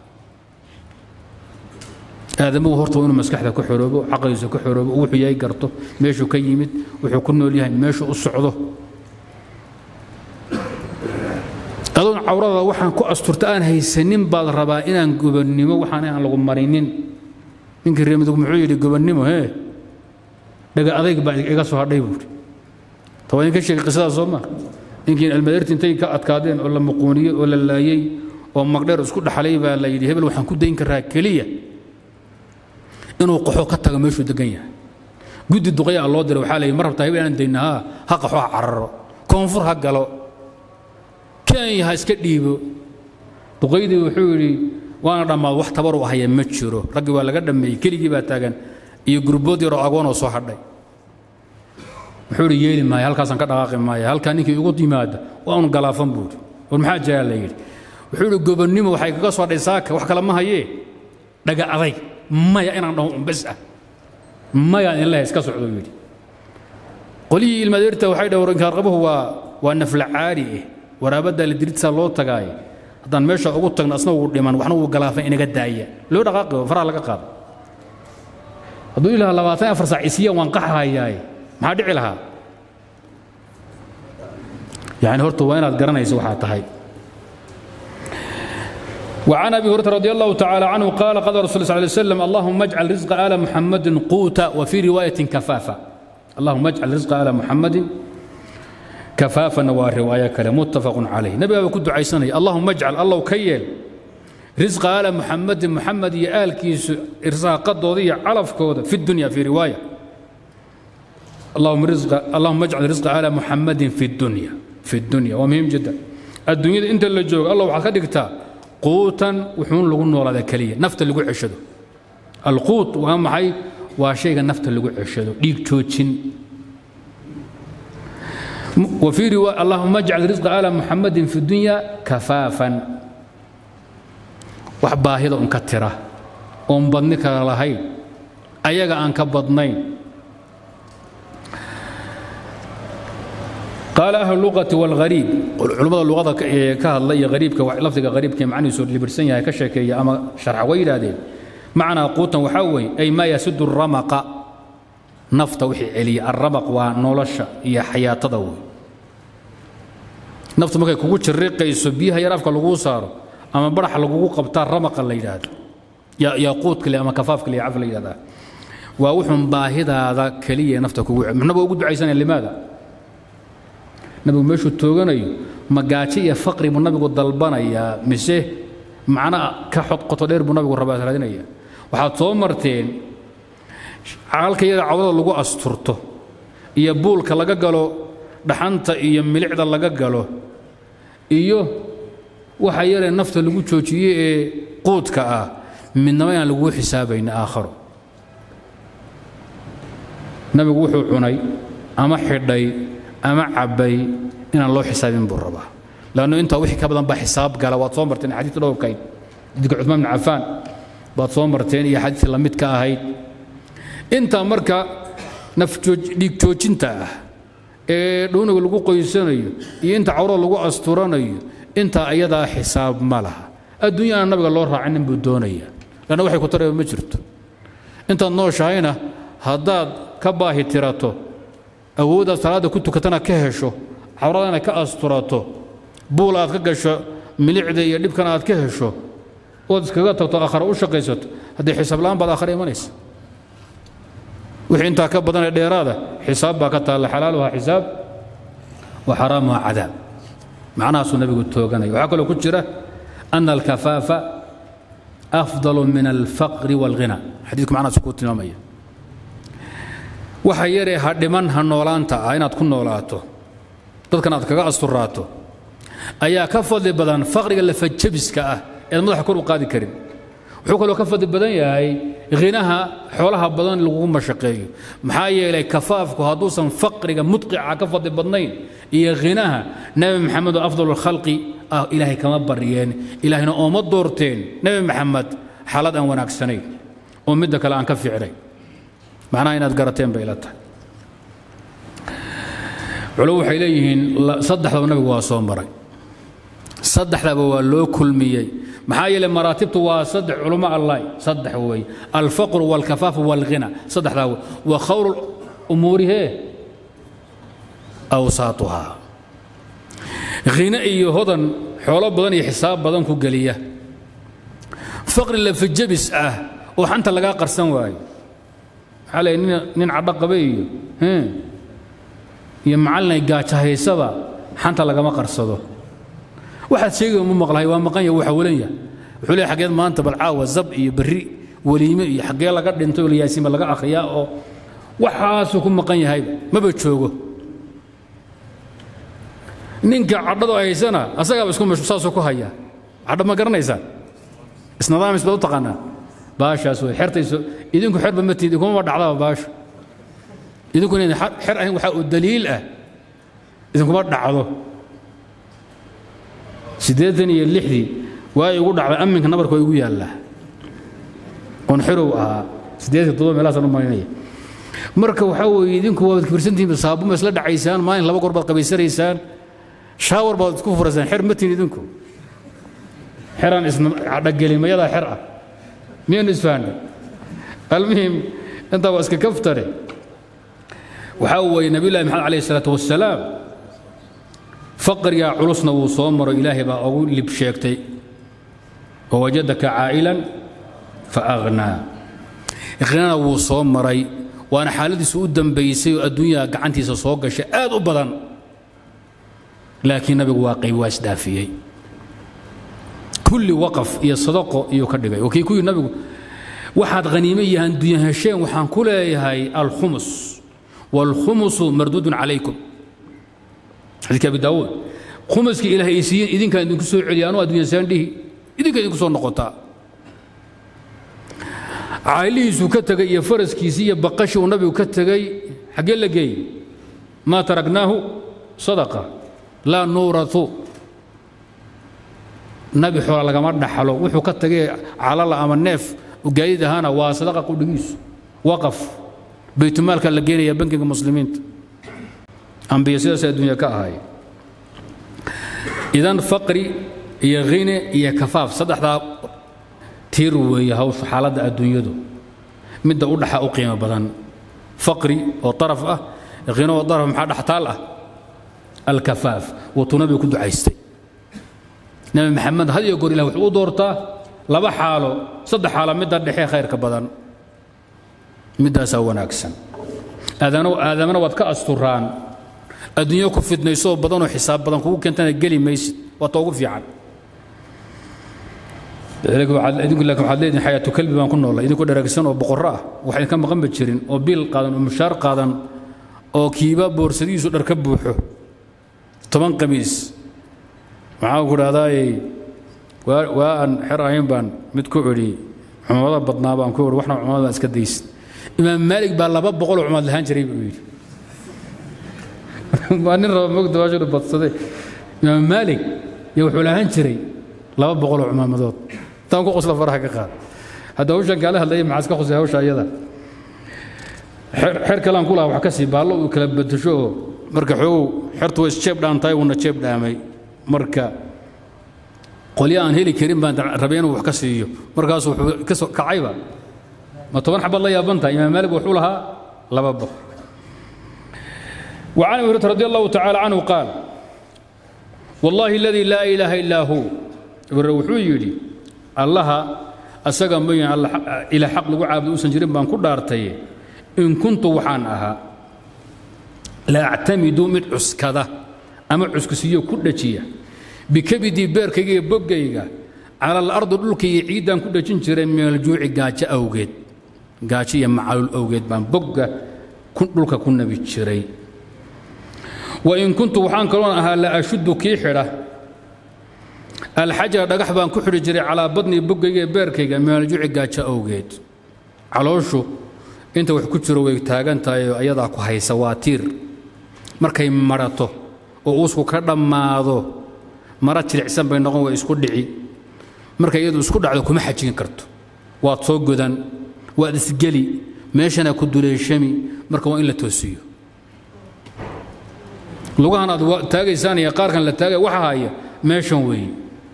aadamuhu horta waa inuu maskaxda ka xoroobo caqligiisa ka xoroobo wuxuu yahay garto meeshuu ka yimid wuxuu ku nool yahay meeshuu u socdo adoon cawrada waxaan ku asturta aan haysanin baad rabaa inaan gobannimo waxaan aan lagu marinin ninkii reemidug muxuu yidhi gobannimo hee dhaga adayg baa iga soo hadhay buuri tawaa idinka sheegay qisadaas soo maa ninkiin almadeerti intay ka adkaadeen oo la muquuniyey oo la laayey oo magdheer isku dhaxlay baa la yidhi hebel waxaan ku dayn karaa keliya inuu qaxo ka tago meeshuu degan yahay guddi duqaya loo diray waxaa la yidhi ma rabtaa hebel inaan dayna haa ha qaxo ha cararo koonfur ha galo kenya ha iska dhiibo duqaydii wuxuu yidhi waana dhammaad wax tabaru ahaya ma jiro raggii waa laga dhammeeyey keligii baa taagan iyo gurbood yaroo agoonoo soo hadhay wuxuu idhi yeeli maayo halkaasaan ka dhaqaaqi maayo halkaa ninkii igu yimaada waa un galaafan buuri war maxaa jiraa la yidhi wuxuu idhi gobonnimo waxay kaga soo hadhay saaka wax kale ma hayee dhaga aday maya inaan dhaho un bes ah maya in lehe iska socdo yidhi qolihii ilmadeerta waxay dhahay warinkaarqabuhu waa waa nafla caari eh waraabaddaa la diridsaa loo tagaaye haddaan meesha ugu tagno asna wuu dhiman waxna wuu galaafan inaga daaya loo dhaqaaqi faraha laga qaado hadduu ilaha labaatan afar saac isiya waan qaxahayaaye maxaa dhici lahaa yani horta waa inaad garanayso waxaa tahay وعن أبي هريرة رضي الله تعالى عنه قال قال رسول الله صلى الله عليه وسلم اللهم اجعل رزق آل محمد قوتا وفي رواية كفافا اللهم اجعل رزق آل محمد كفافا ورواية كلام متفق عليه نبي أبو كنت عيساني اللهم اجعل الله كيل رزق آل محمد محمد يآل كيس إرزاق قد علف كودة في الدنيا في رواية اللهم رزق اللهم اجعل رزق على محمد في الدنيا في الدنيا ومهم جدا الدنيا انت اللي جوج الله waxaa ka dhigtaa quutan wuxuun lagu noolaada kaliya nafta lagu ceshado alquut waa maxay waa shayga nafta lagu ceshado dhiig joojin وفي رواية اللهم اجعل رزق على محمد في الدنيا كفافا وحباهدا انكترة وان بدنك لهين ayaga aan ka badnayn قال أهل اللغة والغريب علماء اللغة كهلا يا غريب لفظك غريب كم معني سور لبرسن يا كشك يا أما شرع ويل هذين معنى قوتا وحوي أي ما يسد الرمق نفط وحي علي الرمق ونولش هي حياة تضوي نفط ما كوكو شريق يسبيها يرافق لغو صار أما برح لغو قبطار رمق اللي هذا يا يا قوت كلي أما كفاف كلي عفل هذا ووحن باهدا هذا كلية نفتك من بوجود عيسان لماذا؟ nabigu meeshuu tooganayo magaajo iyo faqri buu nabigu dalbanayaa mise macna ka xodqoto dheer buu nabigu rabaa raadinaya waxaad soo marteen halka iyada cawdada lagu asturto iyo buulka laga galo dhaxanta iyo milicda laga galo iyo waxa yaree nafta lagu joojiye ee quudka ah midnaba inaan laguu xisaabayna aakharo nabigu wuxuu cunay ama xidhay ama cabbay inaan loo xisaabin buu rabaa lanno intaa wixii ka badan baa xisaab gala waad soo marteen xadiidka dhowrkayd xadiidka cuثmaan bin cafaan baad soo marteen iyo xadiidka la mid ka ahayd intaa marka nafdhiig joojinta ah ee dhuuniga lagu qoysanayo iyo inta cawrada lagu asturanayo intaa ayadaa xisaab ma laha adduunyana nabiga loo raacinin buu doonaya lanna waxay ku tarayba ma jirto intaad nooshahayna haddaad ka baahi tirato awooddaad salaadda ku tukatana ka hesho cawradana ka asturato buul aad ka gasho milicda iyo dhibkana aad ka hesho ood iskaga tagto aakhare u shaqaysato haddii xisaab la'aan baad aakhare imanaysa wixii intaa ka badanee dheeraada xisaab baa ka taalla xalaaluhaa xisaab wa xaraamuhaa cadaab macnahaasuu nabigu tooganaya waxaa kaloo ku jira ana alkafaafa afdalu min alfaqri waalghina xadiidku macnahaas kuu tilmaamaya waxa yaree ha dhiman ha noolaanta ah inaad ku noolaato dadkan aad kaga asturaato ayaa ka fadli badan faqriga lafajabiska ah eed madaxa kor u qaadi karin wuxuu kaloo ka fadli badan yahay khinaha xoolaha badan lagugu mashaqeeyo maxaa yeelay kafaafku hadduusan faqriga mudqica ka fadli badnayn iyo khinaha nebi maxamed oo afdal khalqi ah ilaahay kama baryeen ilaahayna ooma doorteen nebi maxamed xaalad aan wanaagsanayn oo midda kale aan ka fiicnayn macnaha inaad garateen bay ila tahay culo waxay leeyihiin saddexdaba nabigu waa soo maray saddexdaba waa loo kulmiyey maxaa yeelay maraatibtu waa saddex culummo allah saddex weeye alfaqru waalkafaafu waalghina saddexdaa wey wa khawru umuurihee awsaatuhaa khina iyo hodan xoolo badan iyo xisaab badan ku geliya faqri lafajabis ah oo xanta lagaa qarsan waayo maxaa leeyahy nin nin cadho qabe iyo iyo macallin ay gaajahaysaba xanta lagama qarsado waxaad sheegay mu maqlahay waa maqan yahay waxa walan yahay wuxuu leeyahay xageed maanta bal caawa zab iyo berri weliime iyo xaggee laga dhintay oo yaasiima laga akhriyaa oo waxaasuu ku maqan yahayba maba joogo ninka cadhado haysana asagaaba isku mashquul saasuu ku hayaa cadho ma garanaysaa isnadaamis baad u taqaanaa baashaas wey xertayso idinku xerba ma tiid inkuma dhacdaba baasha idinku inayna xer ahayn waxaa uu daliil ah idinkuma dhacdo siddeetan iyo lixdii waa igu dhacday amminka nabarka waa igu yaallaa oon xerow ahaa siddeetan toddoba meelahaasaan u marinaya marka waxaa weeye idinku waad kibirsantihiin saabuma isla dhacaysaan maalin laba goor baad qabaysanaysaan shaawar baad isku furaysaan xer ma tihin idinku xeraan isdhagelin mayadaa xer ah miyaynu isfahanay almuhim intaa waa iska kaftare waxaa weeye nabiyullahi maxamed calayhi salaatu wassalaam faqrigaa culusna wuu soo maro ilaahay baa ugu lib sheegtay wawajadaka caa'ilan fa aghnaa ikhnana wuu soo maray waana xaaladiisu u dambaysay oo adduunyaha gacantiisa soo gashay aad u badan laakiin nabigu waa qayb waa isdhaafiyey kulli waqaf iyo sadaqo iyuu ka dhigay oo kii ku yidhi nabigu waxaad khaniime iyo handunya hesheen waxaan ku leeyahay alkhumus waalkhumusu marduudun calaykum xadiidka abi daawuud khumuskii ilaahay ay siiyeen idinkaan idinku soo celiya anuu addunya saandhihi idinka idinku soo noqotaa caalihiisuu ka tegay iyo faraskiisii iyo baqashii uu nabigu ka tegey xaggee la geeyey maa taragnaahu sadaqa laa nuuratu nabi xoola lagama dhaxlo wuxuu ka tegay calala ama neef gaadid ahaana waa sadaqa qudhigiisu waqaf baytumaalka la geenaya bankiga muslimiinta ambiya sidaas adduunya ka ahaay idan faqri iyo khine iyo kafaaf saddexdaa tiir weeye hawshu xaaladda adduunyadu midda u dhaxa u qiimo badan faqri oo taraf ah khino oo taraf maxaa dhextaal ah alkafaaf watuu nabiga ku ducaystay nabi maxamed had iyo goor ilah wuxuu u doortaa laba xaalo saddex xaalo midda dhexe khayrka badan middaasaa wanaagsan aadamana waad ka asturaan adduunyo ku fidnayso oo badanoo xisaab badan kugu keentana geli maysid waa ta ugu fiican idinku laakiin waxaad leedihin xayaatu kalbi baan ku noolay idinku dharagsan oo boqorro ah wax idinka maqanba jirin oo biil qaadan oo mushaar qaadan oo kiiba boorsadiisu dhar ka buuxo toban qamiis maxaa ku dhahdaayey waa aan xer ahayn baan mid ku idhi cumamada badnaa baan ku idhi waxna cumamada iska daysid imaam maalig baa laba boqoloo cumaad lahaan jiray buu yidhi waa nin raba mogda waashinu badsaday imaam maalig iyo wuxuu lahaan jiray laba boqoloo cumaamadood taan ku qosla faraha ka qaad hadda hawshan kaala hadlaya maxaa iska khusay hawsha iyada xer kalaan ku lahaa wax ka sii baallo uu kala bedesho oo marka xoogow xertu way isjeeb dhaantahay wuuna jeeb dhaamay marka qolyo aan heli karin baan rabay inuu wax ka siiyo markaasuu wuxuu ka soo kacayba ma toban xabad la yaaban tahay imaam maalig wuxuu lahaa laba boq وعن أبي هريرة رضي الله تعالى عنه قال والله الذي لا إله إلا هو wuxuu yidhi allaha asaga mooyaan ila xaq lagu caabudo uusan jirin baan ku dhaartay in kuntu waxaan ahaa la actamidu mid cuskada ama cuskisiyo ku dhajiya bikabidii beerkayga iyo boggayga cala alardi dhulka iyo ciiddaan ku dhajin jiray min aljuuci gaajo awgeed gaajo iyo macalul awgeed baan bogga dhulka ku nabi jiray wain kuntu waxaan kaloon ahaa la ashuddu kii xidha alxajara dhagax baan ku xidhi jiray calaa badnii boggayga ee beerkayga min aljuuci gaajo awgeed calooshu inta wax ku jiro way taagan tahay oo ayadaa ku haysa waa tiir markay marato oo uusku ka dhammaado mara jilicsan bay noqon way isku dhici markay iyadu isku dhacdo kuma xajin karto waad soo godan waad isgeli meeshana ku duleeshami marka waa in la toosiyo lugahan aad taagaysaan iyo qaarkan la taagaya waxa haya meeshan weeye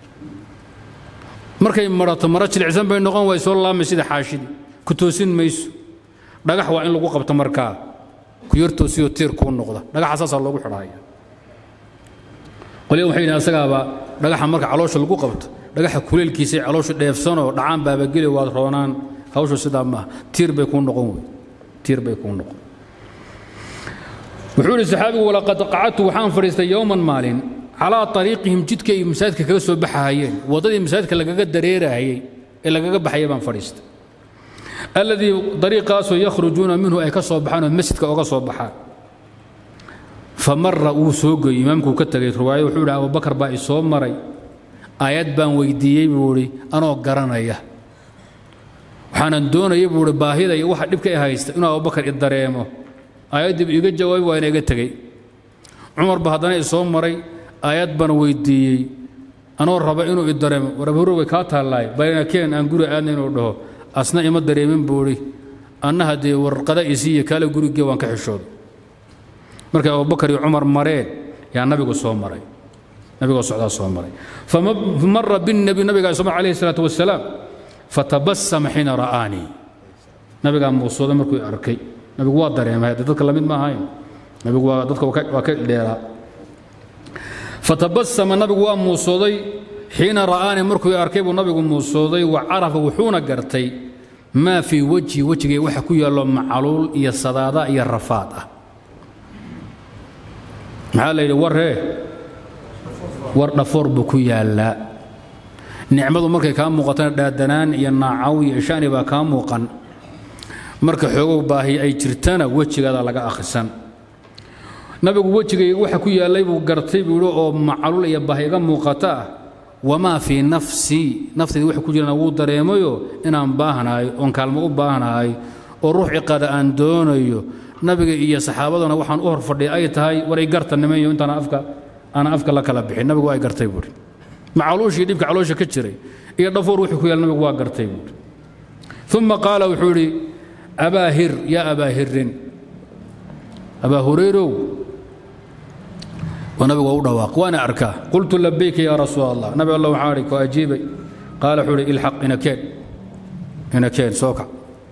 markay marato mara jilicsan bay noqon way soo laamay sida xaashidi ku toosin mayso dhagax waa in lagu qabto markaa ku yar toosiyoo tiir kuu noqda dhagaxa saasaa loogu xidhaya qolya waxay yidhahan asagaaba dhagaxa marka caloosha lagu qabto dhagaxa kuleelkiisay calooshu dheefsanoo dhacaan baabageli waad roonaan hawshu sidaa maaha tiir bay kuu noqon wey tiir bay kuu noqon wuxuu ihi saxaabigu walaqad qacadtu waxaan fadhiistay yowman maalin calaa ariiqihim jidka ay masaajidka kaga soo baxahayeen waddadii masaajidka lagaga dareerahayey ee lagaga baxaya baan fadhiistay alladii dariiqaasoo yakhrujuuna minhu ay ka soo baxaan oo masjidka oga soo baxaan famara wuu soo goyey imaamkuu ka tegay riwaayad wuxuu ihi abubakar baa i soo maray aayad baan weydiiyey buu idhi anoo garanaya waxaanan doonaya buu ihi baahida iyo waxa dhibka i haysta inuu abubakar i dareemo aayaddiibu iga jawaabay waa ina iga tegey cumar ba haddana i soo maray aayad baan weydiiyey anoo raba inuu i dareemo war abhuro way kaa taallaay balina keen aan guri aadna inuu dhaho asna ima dareemin buu idhi anna haddee warqada isiiya kaale gurigee waan ka xishooda markay abubakar iyo cumar mareen yaa nabigu soo maray nabigoo socdaa soo maray famara binnabi nabigaa soo alayhi salaatu wasalaam fatabasama xiina ra'aanii nabigaa muusuuda markuu arkay nabigu waa dareemay hadde dadka lamid ma ahayn nabigu waa dadka waa ka dheeraa fatabasama nabigu waa muusooday xiina ra'aanii markuu arkay buu nabigu muusooday wa carafa wuxuuna gartay maa fii wejhi wejigay waxa ku yaallo macaluul iyo sadaada iyo rafaad ah maxaa la yidhi warree war dhafoor buu ku yaallaa nicmadu markay kaa muuqatana dhaadanaan iyo naacaw iyo shani baa kaa muuqan marka xoogow baahi ay jirtana wejigaada laga akhrisan nabigu wejigayga waxa ku yaallay buu gartay buu yidhi oo macalul iyo baahi iga muuqata ah wamaa fii nafsii naftayda waxa ku jirana wuu dareemayo inaan baahnahay oon kaalmo u baahnahay oo ruux ciqada aan doonayo nabiga iyo saxaabaduna waxaan u hor fadhiya ay tahay war ay garta nimanyo intaan afka aan afka la kala bixin nabigu ay gartay buuri macaluushii dhibka caloosha ka jiray iyo dhafoor wuxuu ku yaal nabigu waa gartay buuri uma qaala wuxuu idhi abaa hir yaa abaa hirin abaa hurayrow waa nabigu waa u dhawaaq waana arkaa qultu labayka yaa rasuul allah nabi allah waxaan idhi ku ajiibay qaala wuxuu idhi ilxaq inakeen inakeen soo kac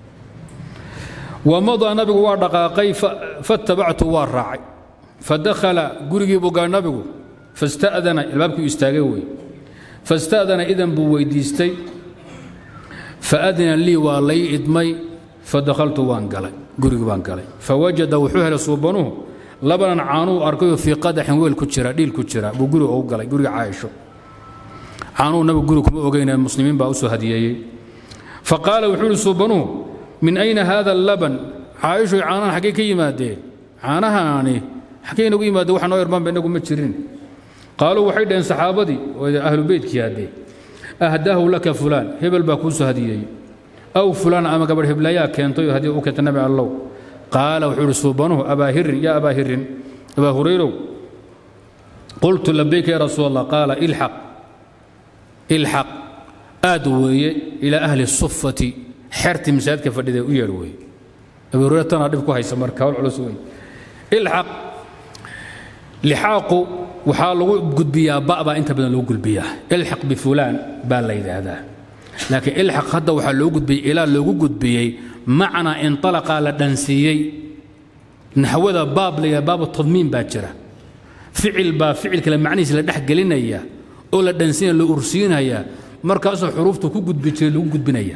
wamadaa nabigu waa dhaqaaqay fatabactu waa raacay fadakhala gurigii buu gaa nabigu fasta'dana albaabkii istaagay wey fasta'dana idan buu weydiistay faadina lii waa lay idmay fadakhaltu waan galay gurigii baan galay fawajada wuxuu helay suubanuhu labanan caanuu arkayoo fii qadaxin weel ku jira dhiil ku jira buu guriga ugu galay guriga caaisho caanuhu nabigu guri kuma ogeyne muslimiin baa u soo hadiyeeyey faqaala wuxuu ihi suubanuhu min ayna haada allaban caaishoy caanahan xaggay ka yimaadeen caanahaani xaggay nagu yimaadeen waxa noo yarmaanba inagu ma jirin qaaluu waxay dhaheen saxaabadii oo ahlu beytkii haddee ahdaahu laka fulaan hebel baa kuu soo hadiyeeyey aw fulaan ama gabadh heblayaa keentay oo hadiya u keentay nabi allow qaala wuxuu ihi suubanuhu abaa hirin yaa abaa hirin abaa hurayrow qultu labayka ya rasuul allah qaala ilxaq ilxaq aad weeye ilaa ahli sufati xertii masaajidka fadhida u yeedh weeye abuu hurayra tanaa dhib ku haysa marka hawl culus weeye ilxaq lixaaqu waxaa lagu gudbiyaa ba baa inta badan lagu gudbiyaa ilxaq bifulaan baa la yidhaahdaa laakiin ilxaq hadda waxaa loo gudbiyey ilaa loogu gudbiyey macnaa inطalaqaa la dhansiiyey naxwada baab la yidhaha baabu tadmiin baa jira ficil baa ficil kale macnihiisa la dhex gelinaya oo la dhansiinaya la ursiinaya markaasoo xuruuftu ku gudbi jiray lagu gudbinaya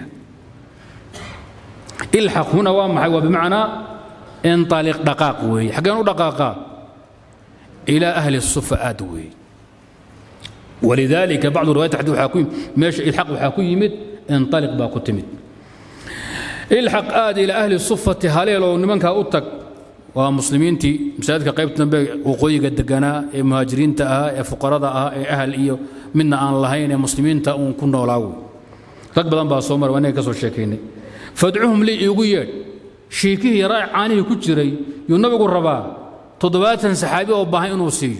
ilxaq huna waa maxay waa bimacnaa inطaliq dhaqaaq weeye xaggeen u dhaqaaqaa ilaa ahli الsufa aad weeye walidaalika bacdu riwayat xadii waxaa ku meesha ilxaq waxaa ku yimid inطaliq baa ku timid ilxaq aad ilaa ahli sufati haleel oo nimankaa u tag waa muslimiintii masaajidka qaybta dambe waqooyiga deganaa ee muhaajiriinta ahaa ee fuqarada ahaa ee ahal iyo midna aan lahayn ee muslimiinta uun ku noolaa wey rag badan baa soo maray waa inaga ka soo sheekaynay fadcuhum lii iigu yeedh shiikihii yaraa caanihii ku jiray yuu nabigu rabaa toddobaatan saxaabi oo baahan inuu siiyo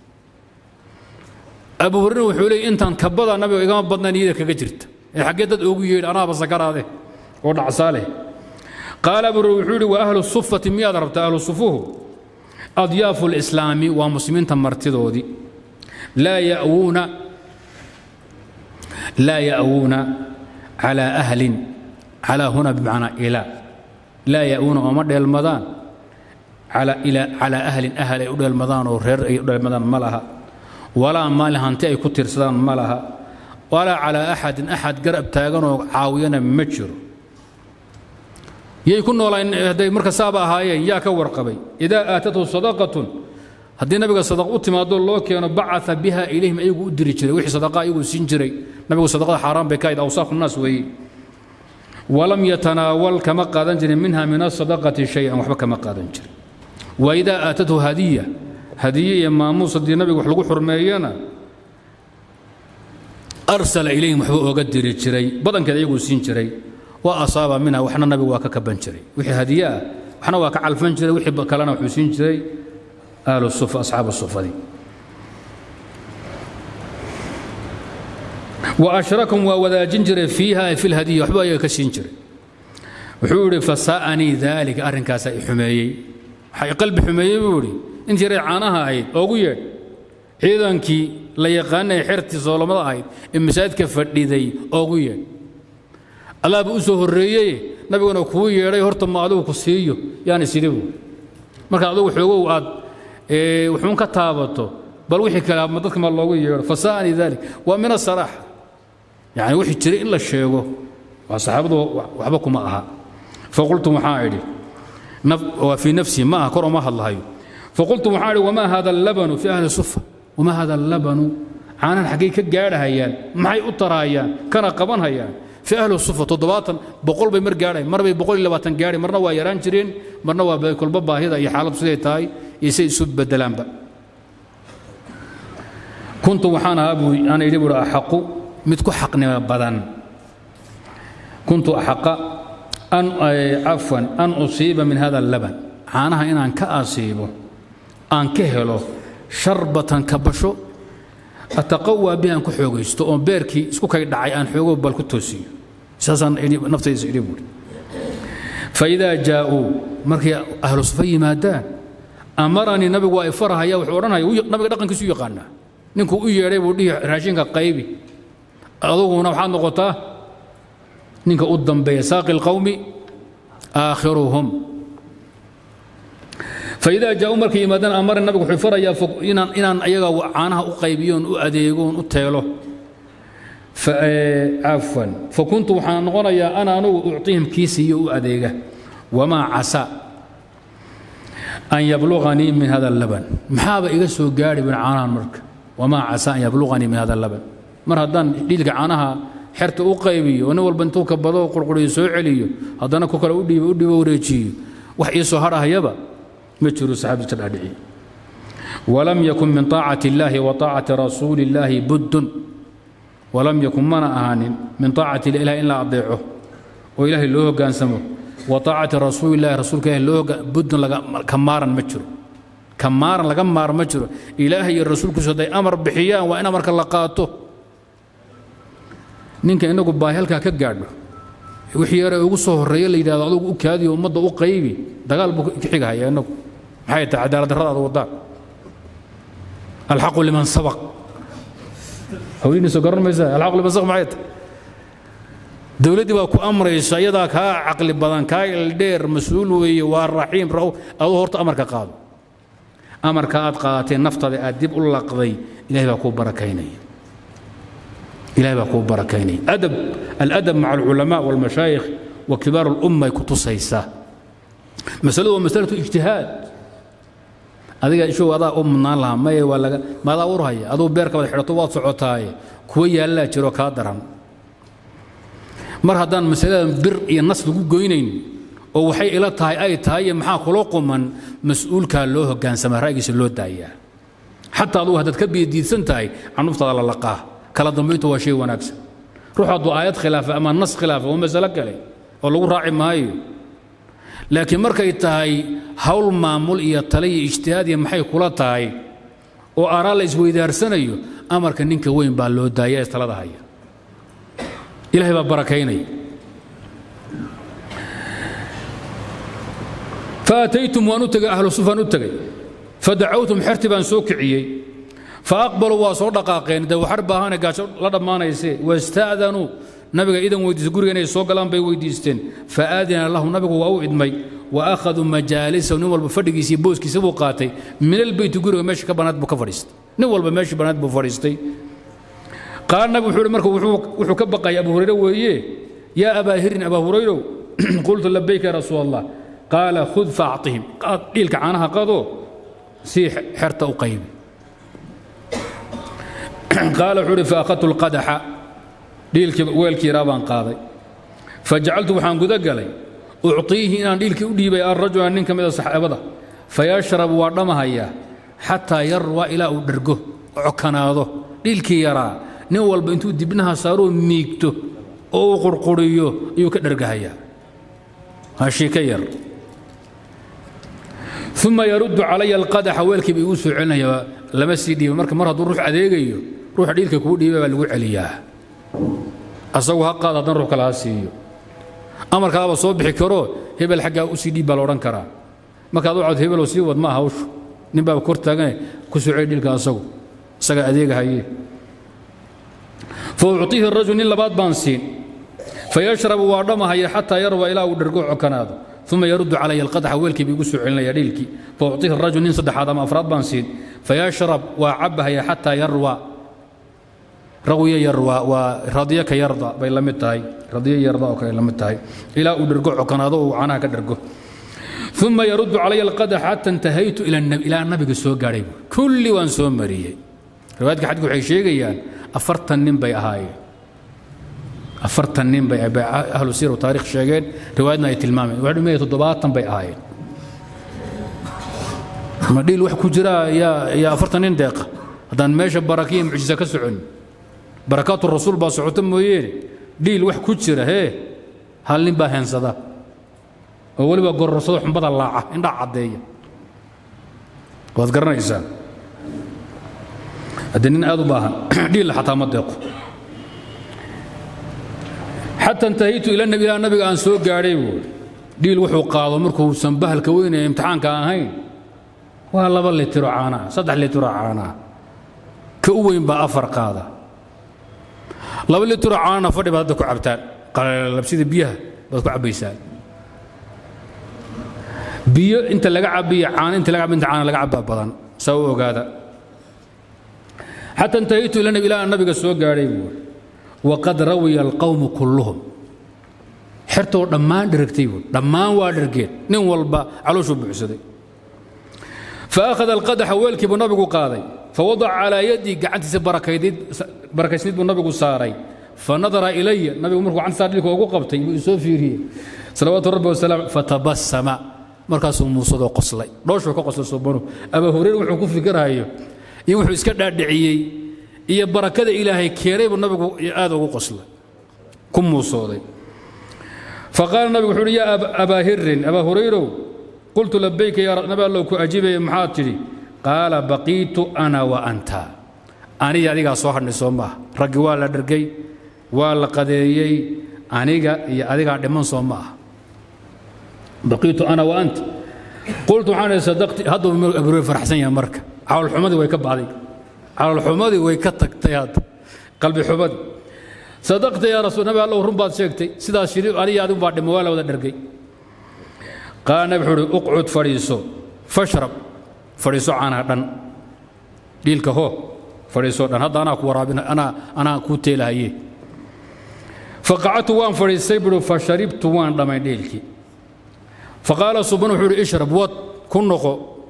abu hurayra wuxuu leeyay intaan kabada nabiga igama badna niyada kaga jirta ee xaggee dad oogu yeedh anaaba sakaraade oo dhacsaa leh qaala abu hurayra wuxuu yidhi wa ahlu sufati miyaad rabtaa ahlu sufuhu adyaafu lislaami waa muslimiinta martidoodii laa ya'wuuna laa ya'wuuna calaa ahlin calaa huna bimacnaa ilaa laa ya'wuuna ooma dheelmadaan calaa ahlin ahal ay u dheelmadaan oo reer ay u dheelmadaan ma laha walaa maalin hanti ay ku tiirsadaan ma laha walaa calaa axadin axad garab taaganoo caawiyana ma jiro yay ku noolaan hadday marka saaba ahaayeen yaa ka warqabay idaa aatathu sadaqatun haddii nabiga sadaq u timaado loo keeno bacaa biha ilayhim ayagu u diri jiray wixii sadaqa ayagu siin jiray nabigu sadaqada xaaraan bay ka ahayd awsaafu naas weeye walam yatanaawal kama qaadan jirin minha min asadaqati shay-an waxba kama qaadan jirin waidaa aatathu hadiya hadiye iyo maamuus haddii nabiga wax lagu xurmeeyana arsala ilayhim waxba ooga diri jiray badankeed ayaguu siin jiray wa asaaba minha waxna nabigu waa ka kaban jiray wixii hadiye ah waxna waa ka calfan jiray wixii kalena wuxuu siin jiray ahlu sufa asxaabu sufadii wa ashrakum waa wadaajin jiray fiiha ay fi lhadiya waxba ayaga ka siin jiray wuxuu yidhi fasaa'anii daalika arrinkaasaa i xumeeyey waxaa i qalbi xumeeyey buu yidhi intii yaray caanaha ahayd oogu yeedh ciidankii la yaqaanay xertii soolomada ahayd ee masaajidka fadhiday oogu yeedh allaaba u soo horreeyey nabiguna kuu yeedhay horta ma adigu ku siiyo yaan isidhi buu marka adigu xoogow aad wuxuun ka taabato bal wixii kale ma dadka ma loogu yeedho fasaa'anii dalik waa min asaraaxa yani wixii jiray in la sheego waa saxaabadu waxba kuma aha faqultu waxaa idhi waa fii nafsii ma aha kor oma hadlahayo faqultu waxaa idhi wamaa hada allabanu fi ahli sufa wamaa hada allabanu caanan xaggay ka gaadhahayaan maxay u taraayaan kana qabanhayaan fi ahli sufa toddobaatan boqol bay mar gaadhayan mar bay boqol iyo labaatan gaadhay marna waa yaraan jireen marna waa kolba baahida iyo xaaladdu siday tahay iyo say isu bedelaanba kuntu waxaan ahaa buu aan idhi buuhi axaqu mid ku xaqnimo badan kuntu axaqa an cafwan an usiiba min hada allaban caanaha inaan ka asiibo aan ka helo sharbatan kabasho ataqawaa bihi aan ku xoogaysto oon beerkii isku kay dhacay aan xoogo bal ku toosiyo saasaan naftayda idhi buuhi faidaa jaa'uu markay ahlu sufa yimaadaan amaranii nabigu waa ifarahaya wuxuu odhanaya nabiga dhaqankiisu u yaqaanaa ninkuu u yeedhay buu dhihi raashinka qaybi aduguna waxaad noqotaa ninka u dambeeya saaqi اlqowmi aakhiruhum faidaa jaauu markay yimaadaan amara nabigu wuxuu farayaa inaan inaan ayaga caanaha u qaybiyoon u adeegoon u teelo cafwan fakuntu waxaan noqonayaa ana anugu ucطihim kii siiyo u adeega wamaa casa an yabluغanii min hada اlaban maxaaba iga soo gaadhi bin caanahan marka wamaa casa an yabluغanii min hada اlaban mar haddaan dhiilka caanaha xerta u qaybiyo oo nin walba intuu ka bado qurquriyo soo celiyo haddana ku kale u dhiibo u dhiibo wareejiyo wax ii soo hadhahayaba ma jiro saxaabdi ka dhaadhiciye walam yakun min طaacati اllahi wa طaacati rasuuli اllahi buddun walam yakun mana ahaanin min طaacati ilahi in la adeeco oo ilaahay loo hoggaansamo wa طaacati rasuuli illahi rasuulka ilahi loo buddun ka maaran ma jiro ka maaran laga maar ma jiro ilaahay iyo rasuulkiisu hadday amar bixiyaan waa in amarka la qaato ninka inagu baahi halkaa ka gaadho wixii yare ugu soo horreeye la yidhahdo adugu u kaadiyo ummadda u qaybi dagaal buu ka xigahaya inagu maxay tahay cadaalad darradaada waddaan alxaqu liman sabaq hawlihiisa garan maysaa alxaqu liman sabaq maxay tahay dowladdii baa ku amraysa iyadaa kaa caqli badan kaa ildheer mas-uul weeye waa raxiim ra aduu horta amarka qaado amarka aad qaadatee naftaada aad dib u laqday ilahay baa kuu barakaynaya ilahay baa kuu barakaynaya adab aladab maca alculamaa walmashaayikh wa kibaar alumma ay ku tusaysaa masaladu waa masalatu ijtihaad adiga ishow adaa u mudnaan lahaa maye waa laga maadaa urhaya aduu beerka wada xidhato waad socotaaye kuwa yaallaa jiro kaa daran mar haddaan masaladan bir iyo nas lagu goynayn oo waxay ila tahay ay tahay iyo maxaa kula quman mas-uulkaa loo hoggaansamaa ra'yigiisa loo daayaa xataa adugu haddaad ka biyadiidsan tahay canuftaada la laqaa kala dambayntu waa shay wanaagsan ruux hadduu aayad khilaafa ama nas khilaafa waa masalo kale oo lagu raaci maayo laakiin markay tahay hawl maamul iyo tale iyo ijtihaad iyo maxay kula tahay oo aaraa la isweydaarsanayo amarka ninka weyn baa loo daaya ee talada haya ilahay baa barakaynaya faataytum waan u tegay ahlu sufaan u tegay fadacawtum xerti baan soo kiciyey faaqbaluu waa soo dhaqaaqeen dee waxar baahane gaajo la dhammaanayse wasta'danuu nabiga idan weydiistay guriga inay soo galaan bay weydiisteen faadina lahu nabigu waa u idmay wa akhaduu majaalisahu nin walba fadhigiisa iyo booskiisa buu qaatay min albeyti guriga meesha ka banaad buu ka fadhiistay nin walba meeshii banaad buu fadhiistay qaala nabigu wuxuu marka wuxuu ka baqayay abu hurayre weeye yaa abaa hirin abaa hurayrow qultu labayka ya rasuul allah qaala khud faacطihim dhiilka caanaha qadoo sii xerta u qaybi qaala wuxuu uhi faأkhadtu اlqadaxa dhiilkii weelkii yaraa baan qaaday fajacaltu waxaan guda galay ucطiihi inaan dhiilkii u dhiibay arajula nin ka mida saxaabada fayashrabu waa dhamahayaa xataa yarwa ilaa uu dhergo cokanaado dhiilkii yaraa nin walba intuu dibnaha saaruu miigto oo uu qurquriyo ayuu ka dhergahayaa hashiika yar uma yaruddu calaya alqadaxa weelkiiba igu soo celinaya lama sii dhiiba marka mar hadduu ruux adeegayo ruuxa dhiilka kuu dhiiba baa lagu celiyaa asagu ha qaad haddana ruux kale ha siiyo amarkaaba soo bixi karo hebel xaggaa u sii dhiib baa la odhan karaa markaad u cod hebeloo sii wad ma aha hawshu nin baaba kor taagane ku soo celi dhiilka asagu isagaa adeegahaye fa ucطiihi rajul nin labaad baan siin fayashrabu waa dhamahaya xataa yarwa ilaa uu dhergo cokanaado uma yaruddu calaya alqadaxa weelkiiba igu soo celinaya dhiilkii fa ucطiihi rajul nin saddexaad ama afraad baan siin fayashrab waa cabahaya xataa yarwa rawiya yarwa waa radiyo ka yarda bay la mid tahay radiyo yarda oo kale la mid tahay ilaa uu dhergo cokanaado uu canaha ka dhergo uma yaruddu calaya alqadax xata intahaytu ilaa nabiga soo gaadhay kulli waan soo mariyey riwaayadka xadku waxay sheegayaan afartan nin bay ahaayeen afartan nin bay ahlu siir wa taarikh sheegeen riwaayadna ay tilmaameen waxay dhumaya toddobaatan bay ahaayeen ma dhiil wax ku jira yaa yaa afartan nin deeqa haddaan meesha barakiya mucjisa ka socon barakaatu rasuul baa socota mooyeene dhiil wax ku jira hee hal nin baa heensada oo weliba gororsado xumbada laaca indhaa caddeeya waad garanaysaa haddii nin aad u baahan dhiilla xataa ma deeqo xata intahaytu ila nabi ilaa nabiga aan soo gaadhay buuri dhiil wuxuu qaado markuusan bahalka weynaya imtixaanka ahayn waa laba litiro caanaa saddex litiro caanaa ka u weyn baa afar qaada laba litiro caanana fadhi baad hadda ku cabtaan qalabsida biyaha baad ku cabbaysaan biyo inta laga cabiyo caano inta laga inta caana laga cabaa badan saa u ogaada xata intahaytu ila nabi ilaa nabiga soo gaadhay buuri waqad rawiya alqawmu kulluhum xertoo dhammaan dheragtay buuri dhammaan waa dhergeen nin walba calooshuu buuxsaday فأخذ القدح ويلكي بو نبغو قاضي فوضع على يدي قعنتي بركيديد بركيسنيد بو نبغو ساري فنظر إلي نبي مركو عن سار لكو قبتي يسو فيري صلوات ربي وسلام فتبسم مركز موسى دو قصلي دوش كو قصل سبحانه أبا هريرة وحو كو فكرهايو iyo wuxuu iska dhaadhiciyey iyo barakada ilaahay keenay buu nabigu aad ugu qoslay ku muusooday faqaala nabigu wuxuu uhi yaa abaa hirin abaa hurayrow qultu labayka yaa nabi allow ku ajibaya maxaad tidhi qaala baqiitu ana wa anta aniga adigaa soo hadhnay soo maaha raggi waa la dhergay waa la qadeeyey aniga iyo adigaa dhiman soo ma aha baqiitu ana wa anta qultu waxaan ihi sadaqti hadduu abuure faraxsan yahay marka caloolxumadii way ka bacday caloolxumadii way ka tagtay hadda qalbi xumadii sadaqta yaa rasuul nabi allow run baad sheegtay sidaas shiri aniga adigu baa dhima waa la wada dhergay qaala nabi wuxuu uhi uqcud fadhiiso fashrab fadhiiso caanaha dhan dhiilka hoo fadhiiso dhan hadda anaa ku waraabina anaa anaa kuu teelahaye faqacadtu waan fadhiistay buhi fasharibtu waan dhamay dhiilkii faqaala subhan wuxuu uhi ishrab wad ku noqo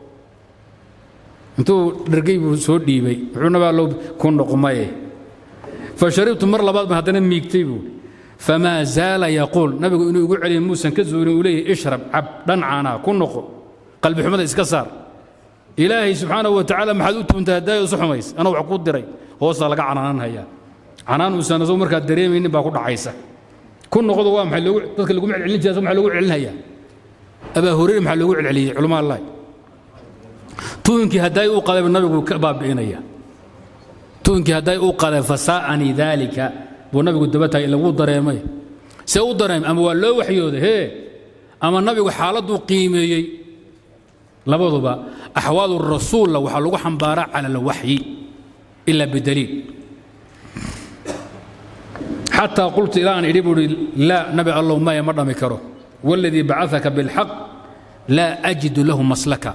intuu dhergay buu soo dhiibay wuxuu nabi allow ku noqo maye fasharibtu mar labaad baan haddana miigtay buuhi famaa zaala yaquul nabigu inuu igu celiya muusan ka zuulin uu leeyahy ishrab cab dhan caanaa ku noqo qalbi xumada iska saar ilaahay subxaanahu wa tacaala maxaad u tuuntay haddaay isu xumays anaa wax ku diray hoosaa laga canaanan hayaa canaan uusan asagu markaad dareemaynin baa ku dhacaysa ku noqdo waa maxay loogu dadka laguma celcelin jiray maxaa loogu celinhayaa abaa hureyre maxaa loogu celceliyey culamaa allahi tuunkii haddaay u qadayba nabigu ka baabi'inaya tuunkii hadday u qaday fasaa'anii daalika buu nabigu daba tahay lagu dareemay see u dareemay ama waa loo waxyooday hee ama nabigu xaaladduu qiimeeyey labaduba axwaalu rasuulla waxaa lagu xambaaraa cala alwaxyi ila bidaliil xataa qultu ilaa aan idhi buu ihi laa nabi allow maya ma dhami karo waladii bacaka bilxaq laa ajidu lahu maslaka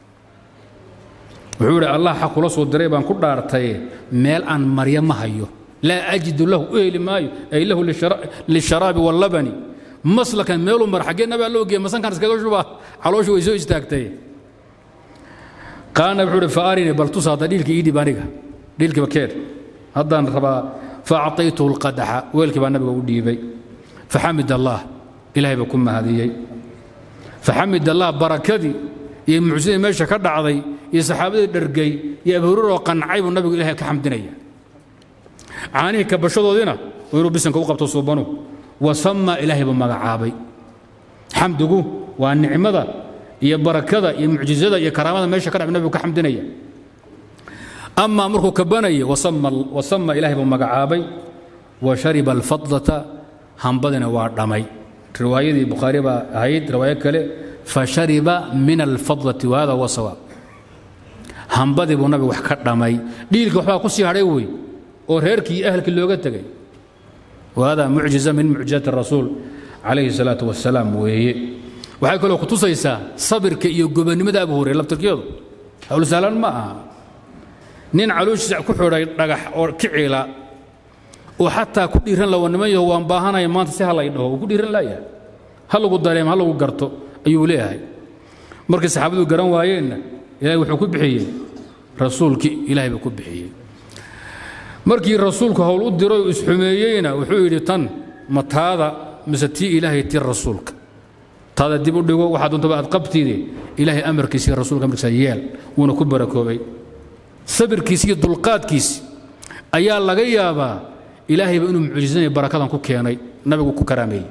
wuxuu idhi allah xaq kula soo diray baan ku dhaartaye meel aan marya ma hayo laa ajidu lahu u heli maayo ay lahu lisharaabi wallabani maslakan meeluu mar xaggee nabaa loo geeya masankan iskaga shuba calooshu way soo istaagtay qaana wuxuu uhi faarini bal tus hadda dhiilka ii dhib aniga dhiilkiiba keed haddaan rabaa faacطaytuhu اlqadaxa weelkii baa nabiga u dhiibay faxamid allah ilahay baa ku mahadiyey faxamid allah barakadii iyo mucjisadii meesha ka dhacday iyo saxaabadii dhergay iyo abhururoo qancay buu nabigu ilahay ka xamdinaya caanihii kabashadoodiina waa inuu bisanka u qabto suubanu wasama ilaahay buu magacaabay xamdigu waa nicmada iyo barakada iyo mucjizada iyo karaamada meesha ka dhacay nabigu ka xamdinaya amaa markuu kabanaya wasama ilaahay buu magacaabay wa shariba alfadlata hambadina waa dhammay riwaayadii bukhaari baa ahayd riwaayo kale fashariba min alfadlati wahada huwa sawaab hambadii buu nabigu wax ka dhammay dhiilka waxbaa ku sii hadhay wey oo reerkii iyo ahalkii looga tegay wahada mucjiza min mucjizati rasuul calayhi salaatu wasalaam weeye waxay kaloo kutusaysaa sabirka iyo gobonnimada abu hureyre laftirkeedu hawl sahlan ma aha nin calooshiisa ku xidhay dhagax oo kiciila oo xataa ku dhiiran la niman yaho waan baahanaya maanta si halay dhaho uu ku dhiiran laayahay ha lagu dareemo ha lagu garto ayuu leeyahay markii saxaabadu garan waayeenna ilahay wuxuu ku bixiyey rasuulkii ilaahay buu ku bixiyey markii rasuulku howl u diray oo isxumeeyeyna wuxuu yidhi tan ma taada mise tii ilaahay tii rasuulka taada dib u dhigo waxaa doontaba aad qabtiide ilaahay amarkiisi rasuulka amarkiisa yeel wuuna ku barakoobay sabirkiisi iyo dulqaadkiisi ayaa laga yaabaa ilaahayba inuu mucjisanaya barakadan ku keenay nabigu ku karaameeyey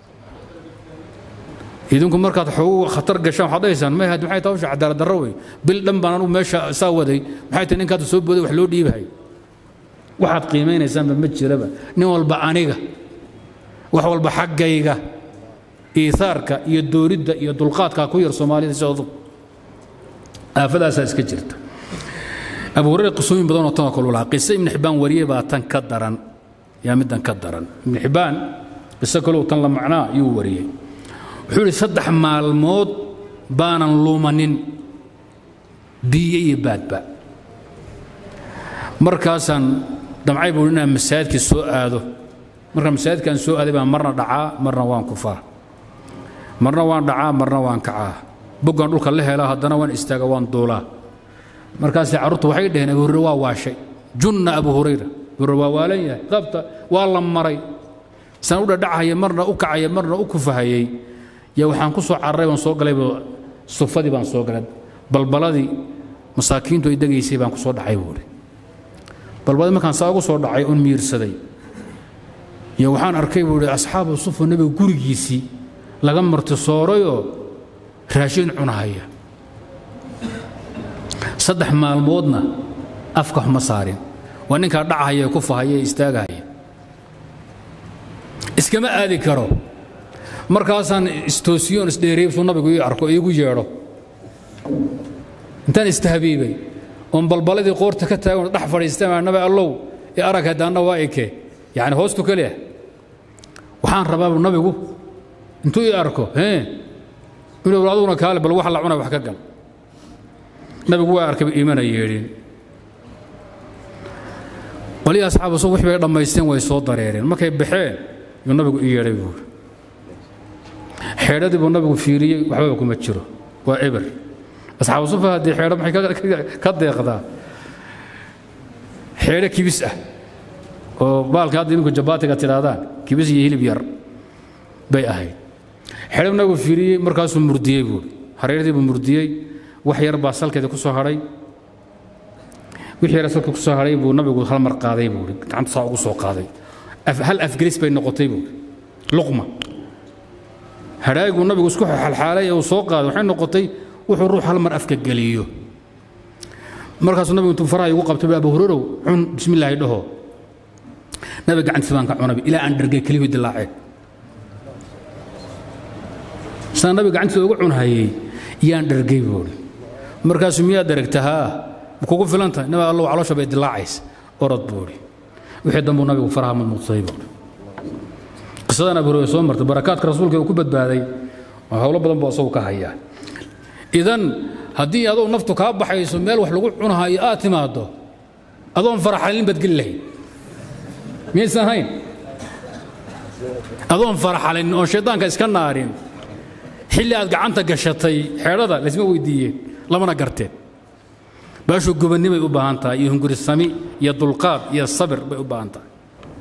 idinku markaad xoogu khatar gashaan waxaad dhahaysaan may maxay tahay hawsha cadaalad darro wey bil dhan baan anugu meesha saa waday maxay tahay ninkaad soo booday wax loo dhiibahay waxaad qiimaynaysaanba ma jiraba nin walba aniga wax walba xaggayga iiaarka iyo dooridda iyo dulqaadkaa ku yar soomaalida sidoodu aafadaasaa iska jirta abu hureyre qisooyin badanoo tanoo kale lahaa qiso ibnu xibbaan wariyey baa tan ka daran yaa middan ka daran ibnu xibbaan qiso kaleu tan la macnaa yuu wariyey wuxuu yidhi saddex maalmood baanan luumanin biyo iyo baadba markaasaan damcay buu inaan masaajidkii soo aado marka masaajidkaan soo aaday baan marna dhacaa marna waan kufaa marna waan dhacaa marna waan kacaa boggaan dhulka la helaa haddana waan istaaga waan duulaa markaasay carruurtu waxay dhaheen abu hureyre waa waashay junna abu hurayra abu hureyre waa waalan yahay qabta waa la maray san u dhadhachaya marna u kacaya marna u kufahayey yaa waxaan ku soo cararay baan soo galayba sufadii baan soo galay balbaladii masaakiintu ay degaysay baan ku soo dhacay buuri balbaladii markaan saa ugu soo dhacay oon miirsaday iyo waxaan arkay buu ihi asxaabu sufa nebiga gurigiisii laga martisoorayoo raashin cunahaya saddex maalmoodna afka xuma saarin waa ninkaa dhachaya ku fahaya ee istaagahaya iskama aadi karo markaasaan istoosiyoon isdheereybsuu nabigu ii arko iigu yeedho intaan istahabiibay oon balbaladii qoorta ka taagan dhex fadhiistama nabi allow ee arag haddaanna waa eke yacni hoostu keliya waxaan rabaa nabigu intuu ii arko hee inuu aduguna kaale bal wax la cunay wax ka gal nabigu waa arkay iimana yeedhin qolihii asxaabu su wix bay dhammaysteen way soo dareereen markay baxeen yuu nabigu ii yeedhay buuri xeedhadii buu nabigu fiiriyey waxbaba kuma jiro waa eber asxaabu sufa haddii xeedho maxay ka deeqdaa xeedho kibis ah oo baalka hadda iminku jabaatiga tidhaahdaan kibis iyo hilib yar bay ahayd xeedho nabigu fiiriyey markaasuu murdiyey buuri hareeradii buu murdiyey wax yar baa salkeeda ku soo hadhay wixii yar salka ku soo hadhay buu nabigu hal mar qaaday buuri gacanta saa ugu soo qaaday hal afgelis bay noqotay buuri luqma hadhaaguu nabigu isku xalxaalay ee uu soo qaaday waxay noqotay wuxuu ruux hal mar afka geliyo markaasuu nabigu intuu faraha igu qabtay abu hurarow cun bismi illaahi dhaho nabiga gacantiisa baan ka cunay ilaa aan dhargay keliyuu dilaaceen saan nabiga gacantiisa ugu cunhayey yaan dhargay buuri markaasuu miyaad daragta haa ma kugu filan tahay nabi allow caloosha bay dilaacaysa orod buuri wixii dambuu nabigu faraha mudmuudsaday buuri qisadan abu hurayra soo martay barakaadka rasuulka uu ku badbaaday howlo badan buu asagu ka hayaa idan haddii adoo naftu kaa baxayso meel wax lagu cunahayo aad timaaddo adoon faraxalin baad geli lahayd miyaysan ahayn adoon faraxalin oon shaydaanka iska naarin xilli aad gacanta gashatay xeedhada laysma weydiiyeen lamana garteen baashuu gobannimay u baahan tahay iyo hungurisami iyo dulqaad iyo sabir bay u baahan tahay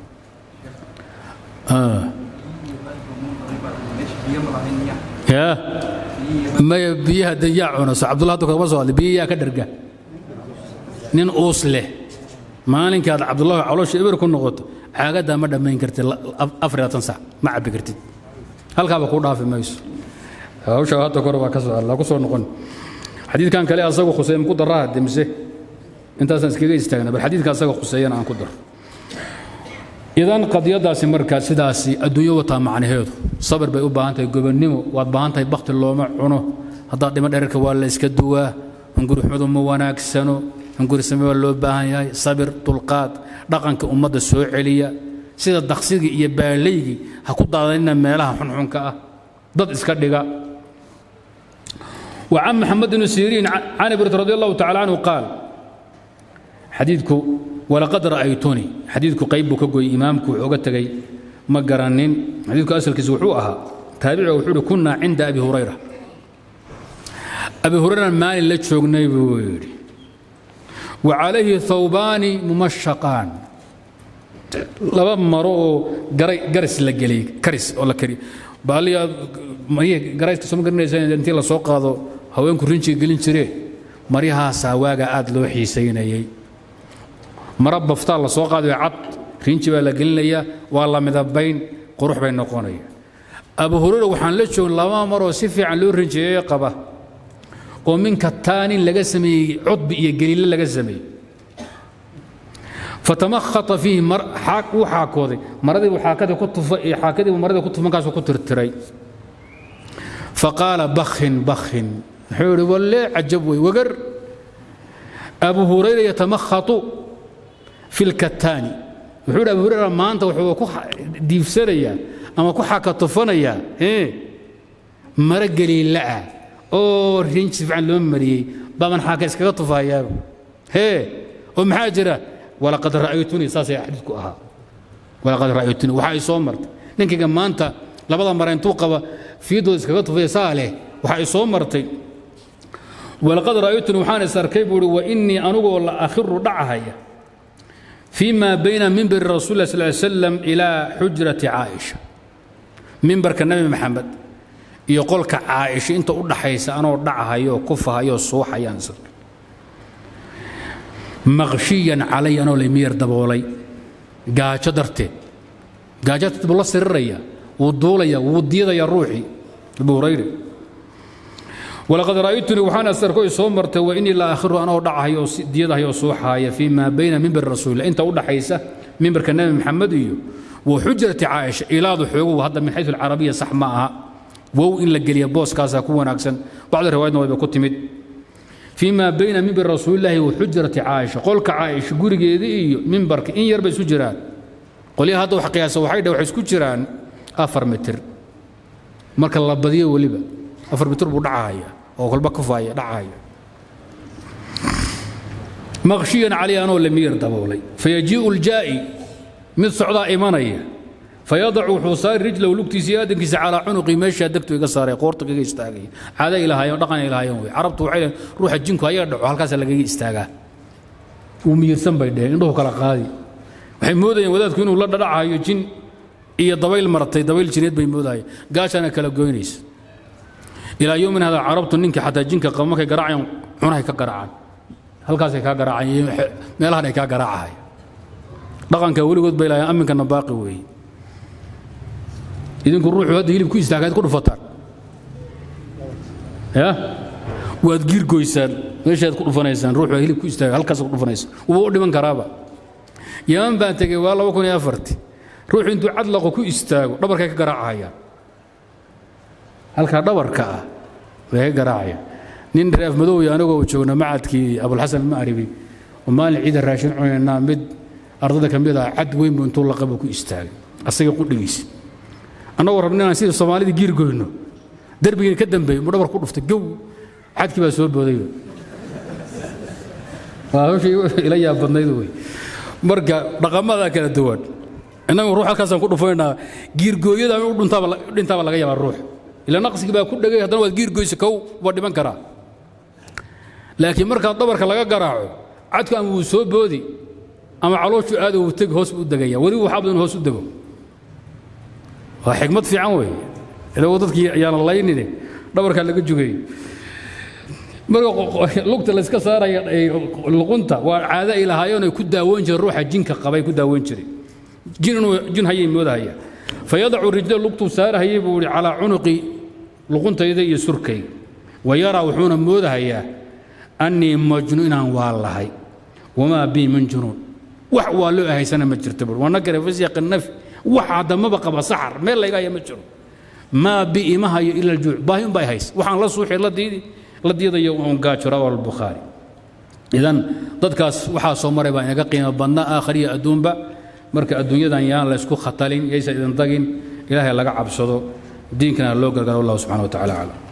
ya maya biyaha danyaa cuna so cabdullah hadda kama soo hadlay biyayaa ka dharga nin uus leh maalinkaad cabdullahi caloosha eber ku noqoto caagaddaa ma dhammayn kartid afar iyo labaatan sac ma cabbi kartid halkaaba kuu dhaafi mayso hawsha hadda kore waa ka soo hadlaa ku soo noqon xadiidkan kale asagu khuseyn ku daraa demise intaasaan iskaga istaagna bal xadiidka asaga khuseeyana aan ku daro idan qadiyadaasi markaa sidaasi adduunyo wataa macnaheedu sabir bay u baahan tahay gobonnimo waad baahan tahay bakti looma cuno haddaad dhimo dherarka waa la iska duwaa hungurixumadu ma wanaagsano hungurisame waa loo baahan yahay sabir dulqaad dhaqanka ummadda soo celiya sida daqsigii iyo baalaygii ha ku daadanina meelaha xunxunka ah dad iska dhiga وعن محمد بن سيرين عن ابن رضي الله تعالى عنه قال حديثك ولقد رأيتني حديثك قيب كقوي إمامك وعقتك ما قرنين حديثك أسأل كزوحوها تابع وحول كنا عند أبي هريرة أبي هريرة مال اللي تشوقني بويري وعليه ثوبان ممشقان لبا مرو قرس لقلي كرس ولا كري بالي mariya garayska soo garanaysa intii la soo qaado haweenku rinjiga gelin jiree maryahaasaa waaga aad loo xiisaynayay mara baftaa la soo qaadayo cad rinji baa la gelinayaa waa la midabayn qurux bay noqonaya abu hurayra waxaan la joogin laba maroo si fiican loo rinjiyeeye qaba oo min kataanin laga sameeyey cudbi iyo geliile laga sameeyey fatamakhata fiihi wuu xaakooday maradiibu xaakadii ku tufa iyo xaakadiibu maradii ku tufa markaasuu ku tirtiray faqaala bakhin bakhin wuxuu ihi walle cajab wey wagar abu hurayra yatamakhatu fi lkataani wuxuu ihi abu hurayra maanta wuxuu ku diifsanayaa ama ku xakatufanayaa mara geliila'ah oo rinji si fiican loo mariyey baaban xaaka iskaga tufahayaaba hee oo maxaa jira walaqad ra'aytunii saasay xadiidku ahaa walaqad ra'aytunii waxa ay soo martay ninkayga maanta labada mara intuu qaba fiidooda iskaga tufaya saa leh waxa ay soo martay walaqad ra'aytunii waxaan is arkay buu ihi wa innii anugoo la akhiru dhacahaya fii maa bayna mimbari rasuuli lah sal slam ilaa xujrati caaisha mimbarka nebi maxamed iyo qolka caaisha inta u dhaxaysa anoo dhacahayo kufahayo suuxayaan is arkay maqshiyan calay anoo laymiyar daboolay gaajo darteed gaajo darteed buu la siriraya wuu duulaya wuu diidaya ruuxii abu hurayre walaqad ra'aytunii waxaan asarkoy soo martay wa innii la aakhiru anoo dhacahay oo diyadahay oo suuxaaya fii maa bayna mimbari rasuulillah inta u dhaxaysa mimbarka nebi maxamed iyo wa xujrati caaisha ilaadu xoogow hadda min xaysu alcarabiya sax ma aha wow in la geliya booskaasaa ku wanaagsan bacda riwaayadna wayba ku timid fii maa bayna mimbari rasuulillaahi wa xujrati caaisha qolka caaisha gurigeedii iyo mimbarka in yar bay isu jiraan qolyaha hadda wax qiyaasa waxay dhah waxay isku jiraan afar mitir marka la badiyo weliba afar mitir buu dhacahaya oo kolba kufaaya dhacahaya maqshiyan calay anoo lamiyar daboolay fayajii'u ljaa'i mid socdaa imanaya fayadacu wuxuu saari rijlahu lugtiisa iyo aadankiisa calaa cunuqii meeshaa degtu iga saaray qoorta kaga istaagaya caada ay lahaayeen dhaqan ay lahaayeen wey carabtu waxay leeyihin ruuxa jinku ayaga dhaco halkaasaa lagaga istaagaa wuu miyirsan bay dheheen indhuhu kala qaadi waxay moodayeen wadaadku inuu la dhadhacayo jin iyo dabayl martay dabayl jineed bay moodayeen gaashaana kala goynaysa ilaa yowmin hada carabtu ninkii xataa jinka qaba markay garaacayaan cunahay ka garaacaan halkaasay kaa garaacaan meelahan ay kaa garaacahay dhaqanka weligood bay lahaayeen aminkana baaqi weeye idinku ruuxu hadda hilib ku istaagaad ku dhufataan ya waad giirgoysaan meeshaad ku dhufanaysaan ruuxu hilib ku istaaga halkaas ku dhufanaysa wuba u dhiman karaaba yaman baan tegey waa laba kun iyo afarti ruuxu intuu cadlaqo ku istaago dhabarkay ka garaacahayaan halkaa dhabarka ah way ka garaacayaan nin reef madowya anigoo joogna macadkii abulxasan maaribi oo maalin ciida raashin cunaynaa mid ardada ka mid ah cad weyn buu intuu laqabo ku istaagay asaga qudhigiisa annagoo rabna inaan sidii soomaalida giir goyno derbigiina ka dambeeyey muu dhabar ku dhuftay gow cadkii baa soo boodayba waa hawshii ila yaab badnayd wey marka dhaqamadaa kala duwan innagu ruux halkaasaan ku dhufaynaa giirgooyada u dhintaaba laga yaabaa ruux ila naqsigii baa ku dhegay haddana waad giirgoysa kow waa dhiman karaa laakiin markaa dabarka laga garaaco cadku ama wuu soo boodi ama calooshu aado wuu tegi hoos buu u degaya weliba waxaa badan hoos u dego waa xikmad fiican weeye idagu dadkii ayaana laynine dhabarkaa laga jugay marka lugta layska saaraya luqunta waa caado ay lahaayeen ay ku daawoon jireen ruuxa jinka qabay ku daawoon jiray jin inuu jin hayay moodahaya fayadacu rijla lugtuu saarahayay buu ihi calaa cunuqi luquntayda iyo surkayga wa yaraa wuxuuna moodahayaa annii majnu inaan waa lahay wamaa bii min junuun wax waa loo ahaysana ma jirto bur wanakara fi siyaqi nafi wax haddamaba qaba saxar meel layga haya ma jiro maa bi ima hayo ila aljuuc baahi un baa hays waxaan la suuxi la diidi la diidayo un gaajo rawahu albukhaari idan dadkaas waxaa soo maray baa inaga qiimo badna aakhiriya adduunba marka adduunyadan yaan la isku khatalin yaysa idin tagin ilaahay laga cabsado diinkana loo gargaro wallahu subxana wa tacala aclam